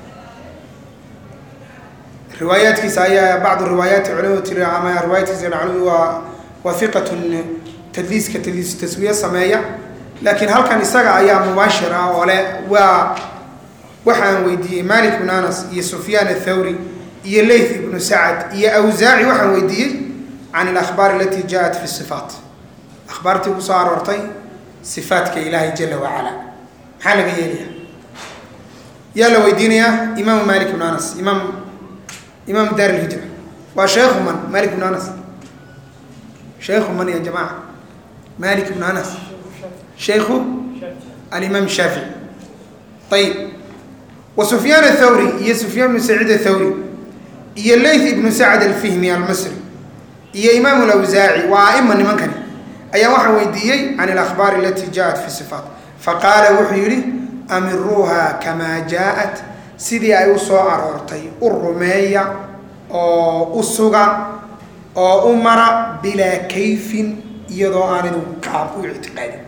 riwaayaadkiisa ayaa bacdu riwaayaati culimadu tiri ama riwaayadkiisa culimadu waa waa iqatun tadliiska tadliis taswiye sameeya laakiin halkan isaga ayaa mubaashir ah oo leh waa waxaan weydiiyey malik ibnu anas iyo sufyaan athawri iyo layth ibnu sacad iyo awsaaci waxaan weydiiyey can alakhbaar alati jaaءat fi sifaat akhbaartii kusoo aroortay sifaatka ilaahay jala wacala maxaa laga yeelaya yaa la weydiinayaa imaamu malik ibnu anas imaam imaam daar ilhijra waa sheekhu man malik ibnu anas sheekhu man ya jamaca malik ibnu anas sheikhu alimaam shaafici ayib wa sufyaan athawri iyo sufyaan ibnu saciid athawri iyo layth ibnu sacd alfihmi almasri iyo imaam alawsaaci waa aima nimankani ayaa waxaan weydiiyey can alakhbaar alati jaaءat fi sifaat faqaala wuxuu yidhi amiruuha kamaa jaaءat sidii ay u soo aroortay u rumeeya oo u suga oo u mara bilaa kayfin iyadoo aanidu qaab u ictiqaadin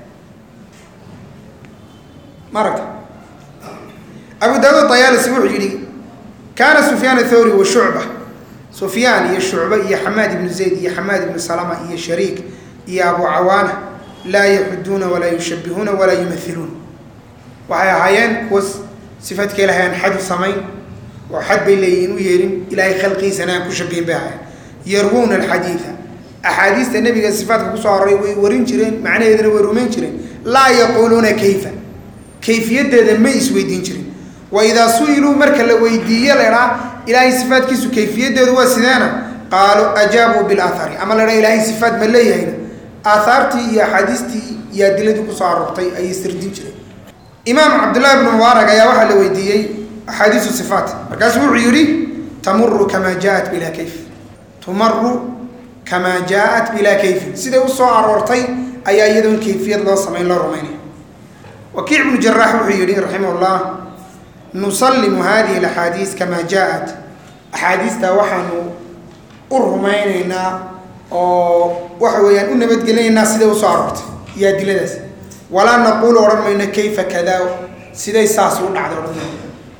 maragta abu daawud ayaalisi wuxuu yidhi kaana sufyaan athawri wa shucba sufyaan iyo shucba iyo xamaad ibnu zayd iyo xamaad ibnu salama iyo shariik iyo abu cawaana laa yaxuduuna walaa yushabihuuna walaa yumahiluun waxay ahaayeen kuwa sifaadka ilahay aan xad u samayn oo xad bay leeyihin u yeelin ilaahay khalqiisana aan ku shabihin bay ahayen yarwuuna alxadiida axaadiista nebiga sifaatka kusoo aroray way warin jireen macnaheedana way rumayn jireen laa yaquuluuna kayfa kayfiyaddeeda ma isweydiin jirin wa idaa su-iluu marka la weydiiye laydhaa ilaahay sifaatkiisu kayfiyaddeedu waa sideena qaaluu ajaabuu bilaahari ama la dhaa ilaahay sifaat ma leeyahayna aahaartii iyo axaadiistii iyo adiladii kusoo aroortay ayay sirdin jireen imaam cabdullahi bnu mubaarak ayaa waxaa la weydiiyey axaadiisu sifaat markaasuu wuxuu yidhi tamuru kamaa jaaat bilaa kayf tumaru kamaa jaaat bilaa kayfin siday usoo aroortay ayaa iyadoon kayfiyad loo samayn loo rumaynaya wakiic bnu jaraax wuxuu yidhi raximah llah nusallimu hadihi alaxaadiis kamaa jaaat axaadiistaa waxaanu u rumaynaynaa oo waxa weeyaan u nabadgelinaynaa siday usoo aroortay iyo adiladaas walaa naquulu odhan mayno kayfa kada siday saas u dhacday odhan mayno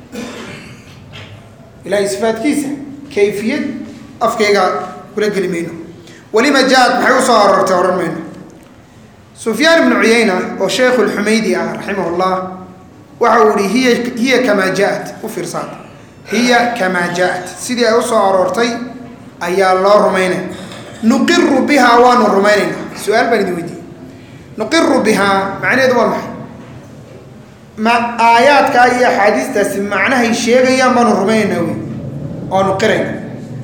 ilahay sifaadkiisa kayfiyad afkayga kula geli mayno walima jaaat maxay usoo aroortay odhan mayno sufyaan ibnu cuyayna oo sheekhu lxumaydi ah raximah llah waxa uu yihi hiya hiya kamaa jaaat u fiirsaad hiya kamaa jaaat sidii ay usoo aroortay ayaa loo rumaynaya nuqiru bihaa waanu rumaynaynaa su-aal baan idin weydiiyey nuqiru bihaa macnaheedu waa maxay ma aayaadkaa iyo axaadiistaasi macnahay sheegayaan baanu rumaynaynaa wey oanu qirayna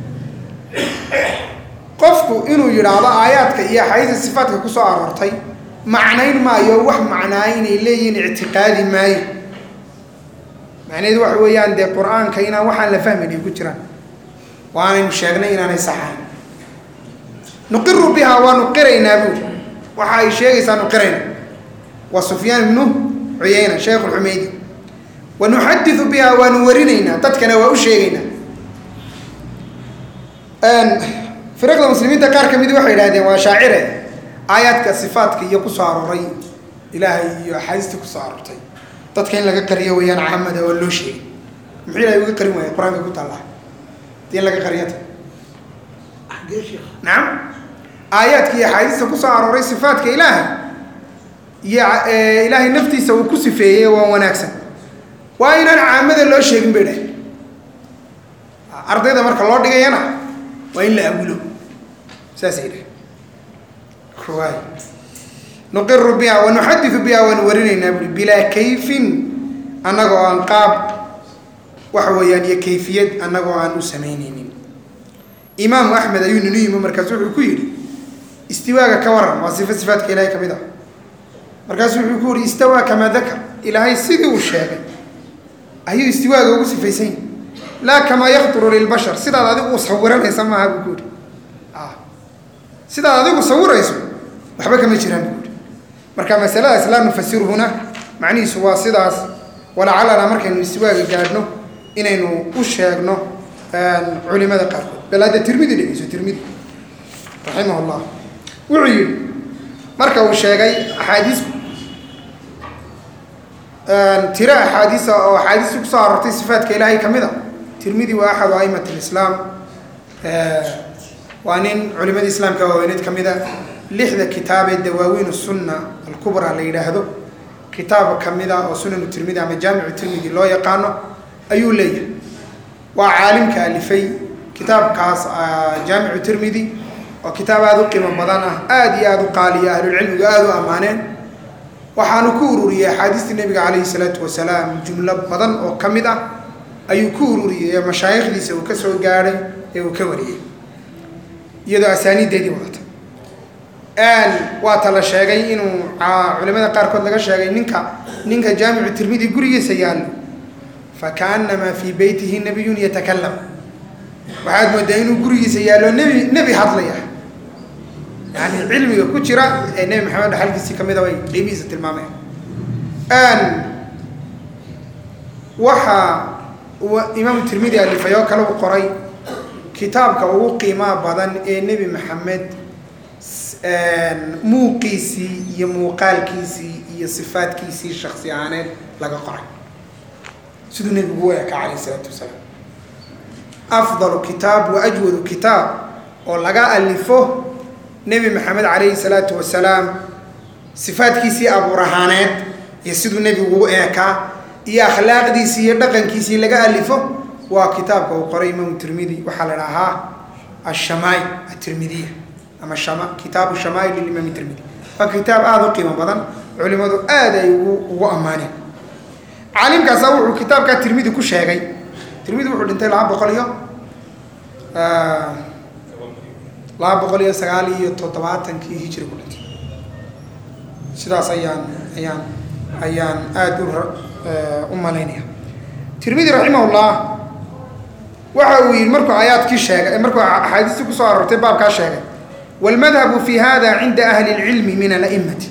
qofku inuu yidhaahdo aayaadka iyo axaadiista sifaatka kusoo aroortay macnayn maayo wax macnaa inay leeyihiin ictiqaadi maayo macnaheedu waxa weeyaan dee qur-aanka inaan waxaan la fahmayn ay ku jiraan waanaynu sheegnay inaanay saxayn nuqiru bihaa waanu qiraynaa buuri waxa ay sheegaysaa nu qirayna waa sufyaan ibnu cuyayna sheekh lxumeydi wa nuxadiu bihaa waanu warinaynaa dadkana waa u sheegaynaa firaqda muslimiinta qaar ka midi waxay idhahdeen waa shaacire aayaadka sifaatka iyo kusoo arooray ilaahay iyo axaadiista kusoo aroortay dadka in laga qariyo weeyaan caamada oo loo sheegay muxuu ilahay uga qarin waaya qur-aanka ku taallaa dii in laga qariyata nacam aayaadka iyo axaadiista kusoo arooray sifaatka ilaahay iyo ilaahay naftiisa uu ku sifeeyey waa wanaagsan waa inaan caamada loo sheegin bay dhahay ardayda marka loo dhigayana waa in la agulo saasay dhahay waay nuqiru biha wa nuxadiu biha waanu warinaynaa bui bilaa kayfin annagoo aan qaab waxa weeyaan iyo kayfiyad annagoo aan u samaynaynin imaamu axmed ayuu ninu yimi markaasu wuxuu ku yidhi istiwaaga ka waran waa sifo sifaatka ilahay ka mid ah markaasu wuxuu ku yihi istawaa kamaa dakar ilaahay sidii uu sheegay ayuu istiwaaga ugu sifaysan yahi laa kamaa yakduru lilbashar sidaad adigu u sawiranaysa maaha buu ku yihi sidaad adigu sawirayso waxba kama jiraan buu yihi marka masaladaas laa nufasiruhuna macnihiisu waa sidaas walacalana markaynu istiwaaga gaadhno inaynu u sheegno culimada qaarkood bal hadda tirmidi dhegeyso tirmidi raximah llah wuxuu yihi marka uu sheegay axaadiis tiro axaadiisa oo axaadiista kusoo aroortay sifaatka ilaahay ka mid a tirmidi waa axadu aimat lislaam waa nin culimadii islaamka waaweyneed ka mid a lixda kitaab ee dawaawiin sunna alkubra la yidhaahdo kitaab ka mid a oo sunanu tirmidi ama jaamicu tirmidi loo yaqaano ayuu leeyahay waa caalimka alifay kitaabkaas jaamicu tirmidi oo kitaab aada u qiimo badan ah aada iyo aada u qaaliya ahlulcilmigu aada u ammaaneen waxaanu ku ururiyey axaadiistii nabiga calayhi salaatu wasalaam jumlo badan oo ka mid ah ayuu ku ururiyey ee mashaayikhdiisa uu ka soo gaadhay ee uu ka wariyey iyadoo asaaniiddeedii wadata waa ta la sheegay inuu culimada qaarkood laga sheegay ninka ninka jaamicu tirmidi gurigiisa yaallo fakaannamaa fii beytihi nabiyun yatakalam waxaad moodaa inuu gurigiisa yaallo nebi nebi hadlaya yani cilmiga ku jira ee nebi maxamed dhaxalkiisii ka mida bay qiimihiisa tilmaamayan waxaa imaamu tirmidi alifay oo kale u qoray kitaabka ugu qiimaha badan ee nebi maxamed muuqiisii iyo muuqaalkiisii iyo sifaadkiisii shaksi ahaaneed laga qoray siduu nebigu u eka calayh isalaatu wasalaam afdalu kitaab wa ajwadu kitaab oo laga alifo nebi maxamed calayhi salaatu wasalaam sifaadkiisii abuur ahaaneed iyo siduu nebigu u eekaa iyo akhlaaqdiisii iyo dhaqankiisii laga alifo waa kitaabka uu qoray imaamu tirmidi waxaa la dhahaa ashamaail atirmidiya ama shama kitaabu shamaail lilimaam tirmidi waa kitaab aada u qiimo badan culimadu aad ay ugu ugu ammaaneen caalimkaasa wuxuu kitaabkaa tirmidi ku sheegay tirmidi wuxuu dhintay laba boqol iyo laba boqol iyo sagaal iyo toddobaatankii hijri ku dhintay sidaas ayaan ayaan ayaan aada u u malaynaya tirmidi raximahullah waxa uu yihi markuu aayaadkii sheegay markuu axaadiistii kusoo aroortay baabkaa sheegay wاlmadhabu fi hada cinda ahli اlcilmi min ala'imati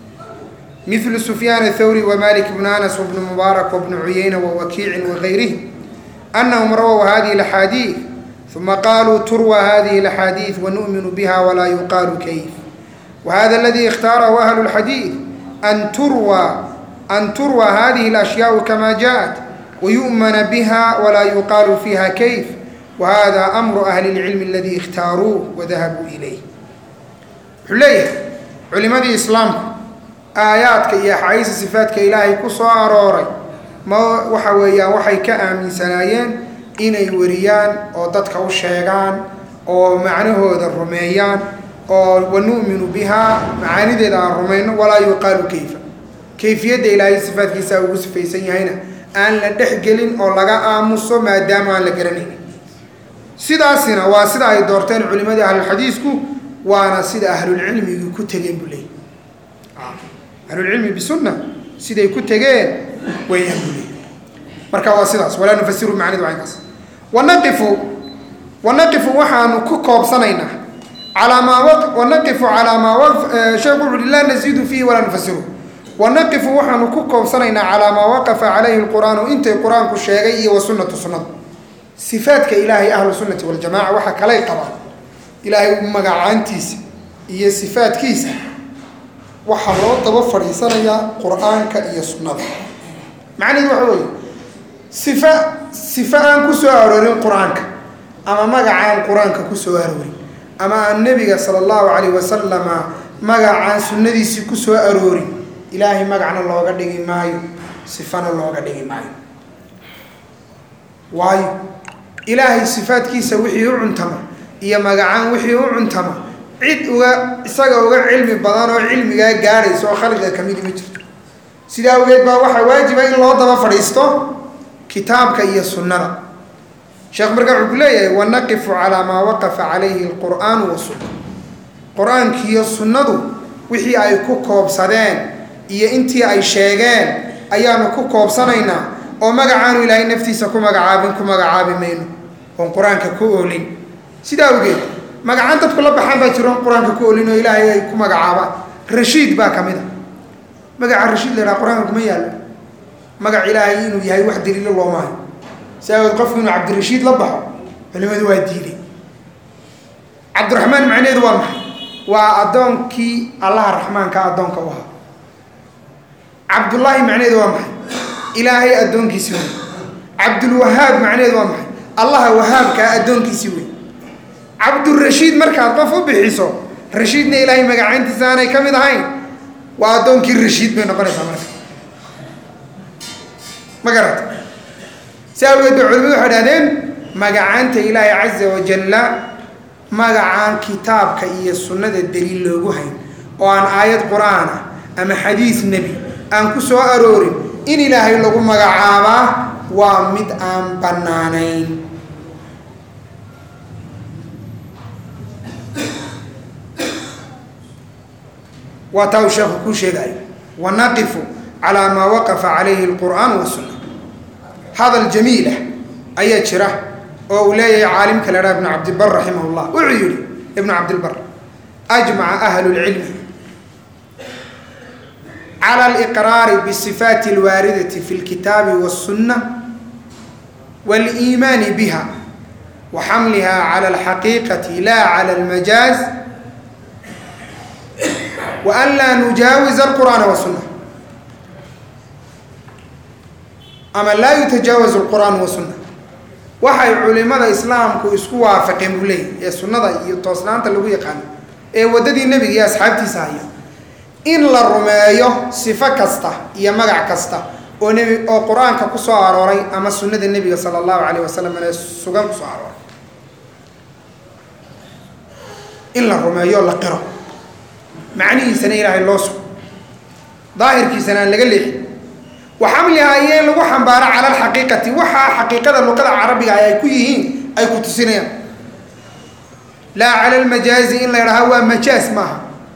مثل سفيان الثوري ومالك بن أنس وابن مبارك وابن عيينة ووكيع وغيرهم أنهم رووا هذه الأحاديث ثم قالوا تروى هذه الأحاديث ونؤمن بها ولا يقال كيف وهذا الذي اختاره أهل الحديث أن تروى أن تروى هذه الأشياء كما جاءت ويؤمن بها ولا يقال فيها كيف وهذا أمر أهل العلم الذي اختاروه وذهبوا إليه حليه علماء الإسلام aayaadka iyo axaadiista sifaadka ilaahay ku soo arooray ma waxa weeyaan waxay ka aaminsanaayeen inay wariyaan oo dadka u sheegaan oo macnahooda rumeeyaan oo wanu'minu bihaa macaanideeda aan rumayno walaa yuqaalu kayfa kayfiyadda ilaahay sifaadkiisa ugu sifaysan yahayna aan la dhexgelin oo laga aamuso maadaama aan la garanaynin sidaasina waa sida ay doorteen culimadii ahlulxadiisku waana sida ahlulcilmigi ku tegeen buu leeyay ahlulcilmi bisunna siday ku tegeen wayaan buu leeyay marka waa sidaas walaa nufasiru macnidu caynkaas wanaqifu wanaqifu waxaanu ku koobsanaynaa calaa maa wanaqifu calaa maa sheekhu wuxu uhi laa naziidu fiihi walaa nufasiru wanaqifu waxaanu ku koobsanaynaa calaa maa waqafa calayhi lqur'aanu intay qur-aanku sheegay iyo wasunnatu sunnadu sifaadka ilaahay ahlu sunnati waljamaca waxa kalay qabaan ilaahay magacaantiisa iyo sifaadkiisa waxaa loo daba fadhiisanayaa qur-aanka iyo sunnada macnaheedu waxa weeye sifa sifa aan ku soo aroorin qur-aanka ama magacaan qur-aanka ku soo aroorin ama aan nebiga sala allahu calayh wasalama magacaan sunnadiisii ku soo aroorin ilaahay magacna looga dhigi maayo sifana looga dhigi maayo waayo ilaahay sifaadkiisa wixii u cuntama iyo magacaan wixii u cuntama cid uga isaga uga cilmi badan oo cilmigaa gaadhaysa oo khalqiga ka midi ma jirto sidaa awgeed baa waxaa waajiba in loo daba fadhiisto kitaabka iyo sunnada sheekh markaa wuxuu ku leeyahay wanaqifu calaa maa waqafa calayhi alqur'aanu wasunna qur-aankiiyo sunnadu wixii ay ku koobsadeen iyo intii ay sheegeen ayaanu ku koobsanaynaa oo magacaanu ilaahay naftiisa ku magacaabin ku magacaabi mayno oon qur-aanka ku oolin sidaa awgeed magacaan dadku la baxaan baa jiro qur-aanka ku olin oo ilaahay ay ku magacaabaan rashiid baa ka mid a magaca rashiid la yhaha qur-aanka kuma yaallo magac ilaahay inuu yahay wax daliilo loomaayo si aawood qofku inuu cabdirashiid la baxo culimadu waa diiday cabdiraxmaan macnaheedu waa maxay waa addoonkii allaha raxmaanka addoonka u ahaa cabdullaahi macnaheedu waa maxay ilaahay addoonkiisii wey cabdulwahaab macnaheedu waa maxay allaha wahaabkaa addoonkiisii wey cabdurashiid markaad qof u bixiso rashiidna ilaahay magacayntiisa aanay ka mid ahayn waa addoonkii rashiid bay noqonaysaa marka ma garata si awgeed ba culimadu waxay dhahdeen magacaanta ilaahay caza wajalla magacaan kitaabka iyo sunnada daliil loogu hayn oo aan aayad qur-aan ah ama xadiis nebi aan ku soo aroorin in ilaahay lagu magacaabaa waa mid aan bannaanayn waa taa uu sheekhu kuu sheegayo wanaqifu calaa maa waqafa calayhi alqur'aan wasunna hadal jamiilah ayaa jira oo uu leeyahay caalimka la dhaha ibnu cabdibar raximah llah wuxuu yihi ibnu cabdilbar ajmaca ahlu lcilmi cala aliqraari bisifaati alwaaridati fi lkitaabi waاsunna wاliimaani biha wa xamliha cala alxaqiiqati la cala almajaaz وأn laa nujaawiز الqur'aana والsuنة ama laa yutajaawaز الqur'aan والsuنة waxay culimada islaamku isku waafaqeen buu leeyay ee sunada iyo toosnaanta lagu yaqaano ee waddadii nebiga iyo asxaabtiisa haya in la rumeeyo sifo kasta iyo magac kasta oo nebi oo qur-aanka ku soo arooray ama sunnada nebiga salى الlahu عalيه wasalam ee sugan kusoo arooray in la rumeeyo la qiro macnihiisana ilaahay loo sugo daahirkiisana aan laga leexin wa xamlihaa iyo in lagu xambaaro cala alxaqiiqati waxaa xaqiiqada luqada carabiga ay ku yihiin ay ku tusinayaan laa cala almajaazi in la yidhaha waa majaaz maaha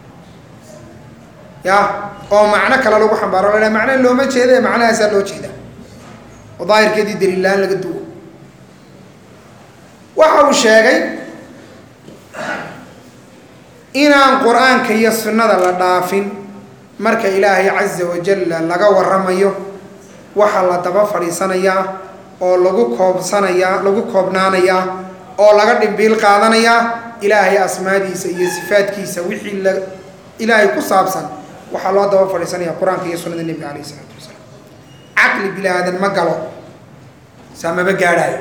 ya oo macno kale lagu xambaaro la yhaha macna looma jeeda ee macnahaasaa loo jeeda oo daahirkeedii daliillaan laga duwo waxa uu sheegay inaan qur-aanka iyo sunnada la dhaafin marka ilaahay caza wajalla laga waramayo waxaa la daba fadhiisanayaa oo lagu koobsanayaa lagu koobnaanayaa oo laga dhimbiil qaadanayaa ilaahay asmaadiisa iyo sifaadkiisa wixii la ilaahay ku saabsan waxaa loo daba fadhiisanaya qur-aanka iyo sunnada nebiga alayh isalaatu wasalaam caqli bini aadan ma galo saa maba gaadhaayo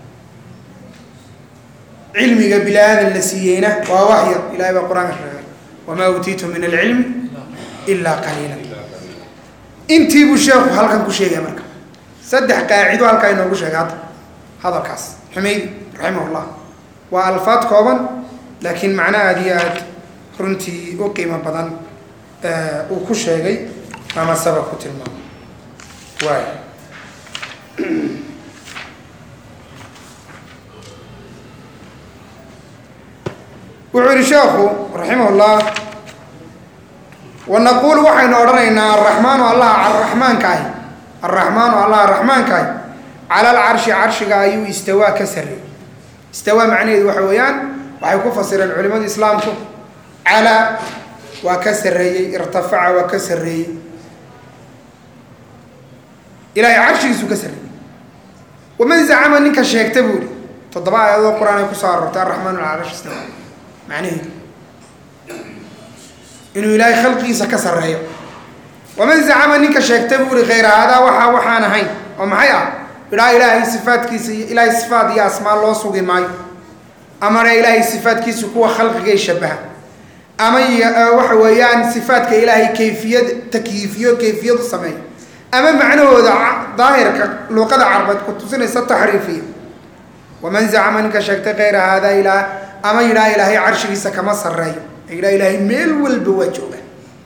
cilmiga bini aadan la siiyeyna waa waxyar ilahay baa qur-aanka sheegay wamaa uutiitu min alcilmi ilaa qaliila intii buu sheekhu halkan ku sheegaya marka saddex qaacido halkaa inoogu sheegay hadda hadalkaas xumeydi raximahullah waa alfaad kooban laakiin macno aada iyo aad runtii u qiimo badan uu ku sheegay ama sabab ku tilmaamay waay wuxuu yihi sheekhu raximahullah wanaquulu waxaynu odhanaynaa araxmaanu allah araxmaanka ahi araxmaanu allah raxmaanka ahi cala alcarshi carshiga ayuu istawaa ka sarreeyey istawaa macnaheedu waxa weeyaan waxay ku fasireen culimadu islaamku calaa waa ka sarreeyey irtafaca waa ka sarreeyey ilahay carshigiisuu ka sarreeyey waman zacama ninka sheegta buu ihi toddoba aayadoo qur-aan ay kusoo aroortay araxmaanu cala carshi istawa macnaheedu inuu ilaahay khalqigiisa ka sarreeyo waman zacama ninka sheegta buu ihi khayra haadaa waxaa waxaan ahayn oo maxay ah idhaa ilaahay sifaadkiisa iyo ilaahay sifaad iyo asmaa loo sugi maayo amana ilaahay sifaadkiisa kuwa khalqigay shabaha ama waxa weeyaan sifaadka ilaahay kayfiyad takyiifiyo kayfiyadu sameeyo ama macnahooda daahirka luuqada carbeed ku tusinaysa taxriifiya waman zacama ninka sheegtay khayra haadaa ilaa ama yidhaha ilaahay carshigiisa kama sarreeyo yidhaha ilaahay meel walba waa jooga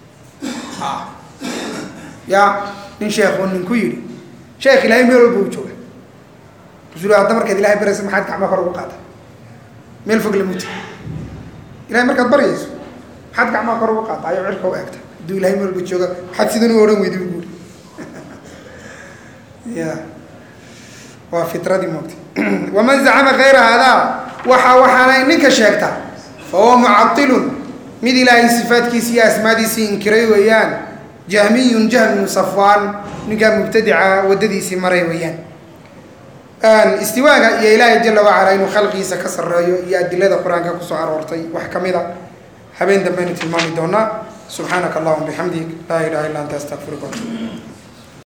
ya nin sheekhu ninku yidhi sheekh ilaahay meel walba u jooga rasul hadda markaad ilahay baraysa maxaad gacma kor ugu qaata meel fog lamuta ilahay markaad baryayso maxaad gacmaha kor ugu qaata ayo cirka u eegta hadduu ilahay meel walba jooga maxaad sidan u odhan weydi buuri ya waa fitradii moogta waman zacama kayra haadaa waxa waxaana ninka sheegta fa huwa mucailun mid ilaahay sifaadkiisi iyo asmaadiisii inkiray weeyaan jahmiyun jahminu safwaan ninkaa mubtadica waddadiisii maray weeyaan istiwaaga iyo ilaahay jala wacala inuu khalqigiisa ka sarreeyo iyo adilada qur-aanka kusoo aroortay wax ka mid a habeen dambaynu tilmaami doonaa subxaanaka allahuma bixamdik laa ilaha illa anta astaqfiruka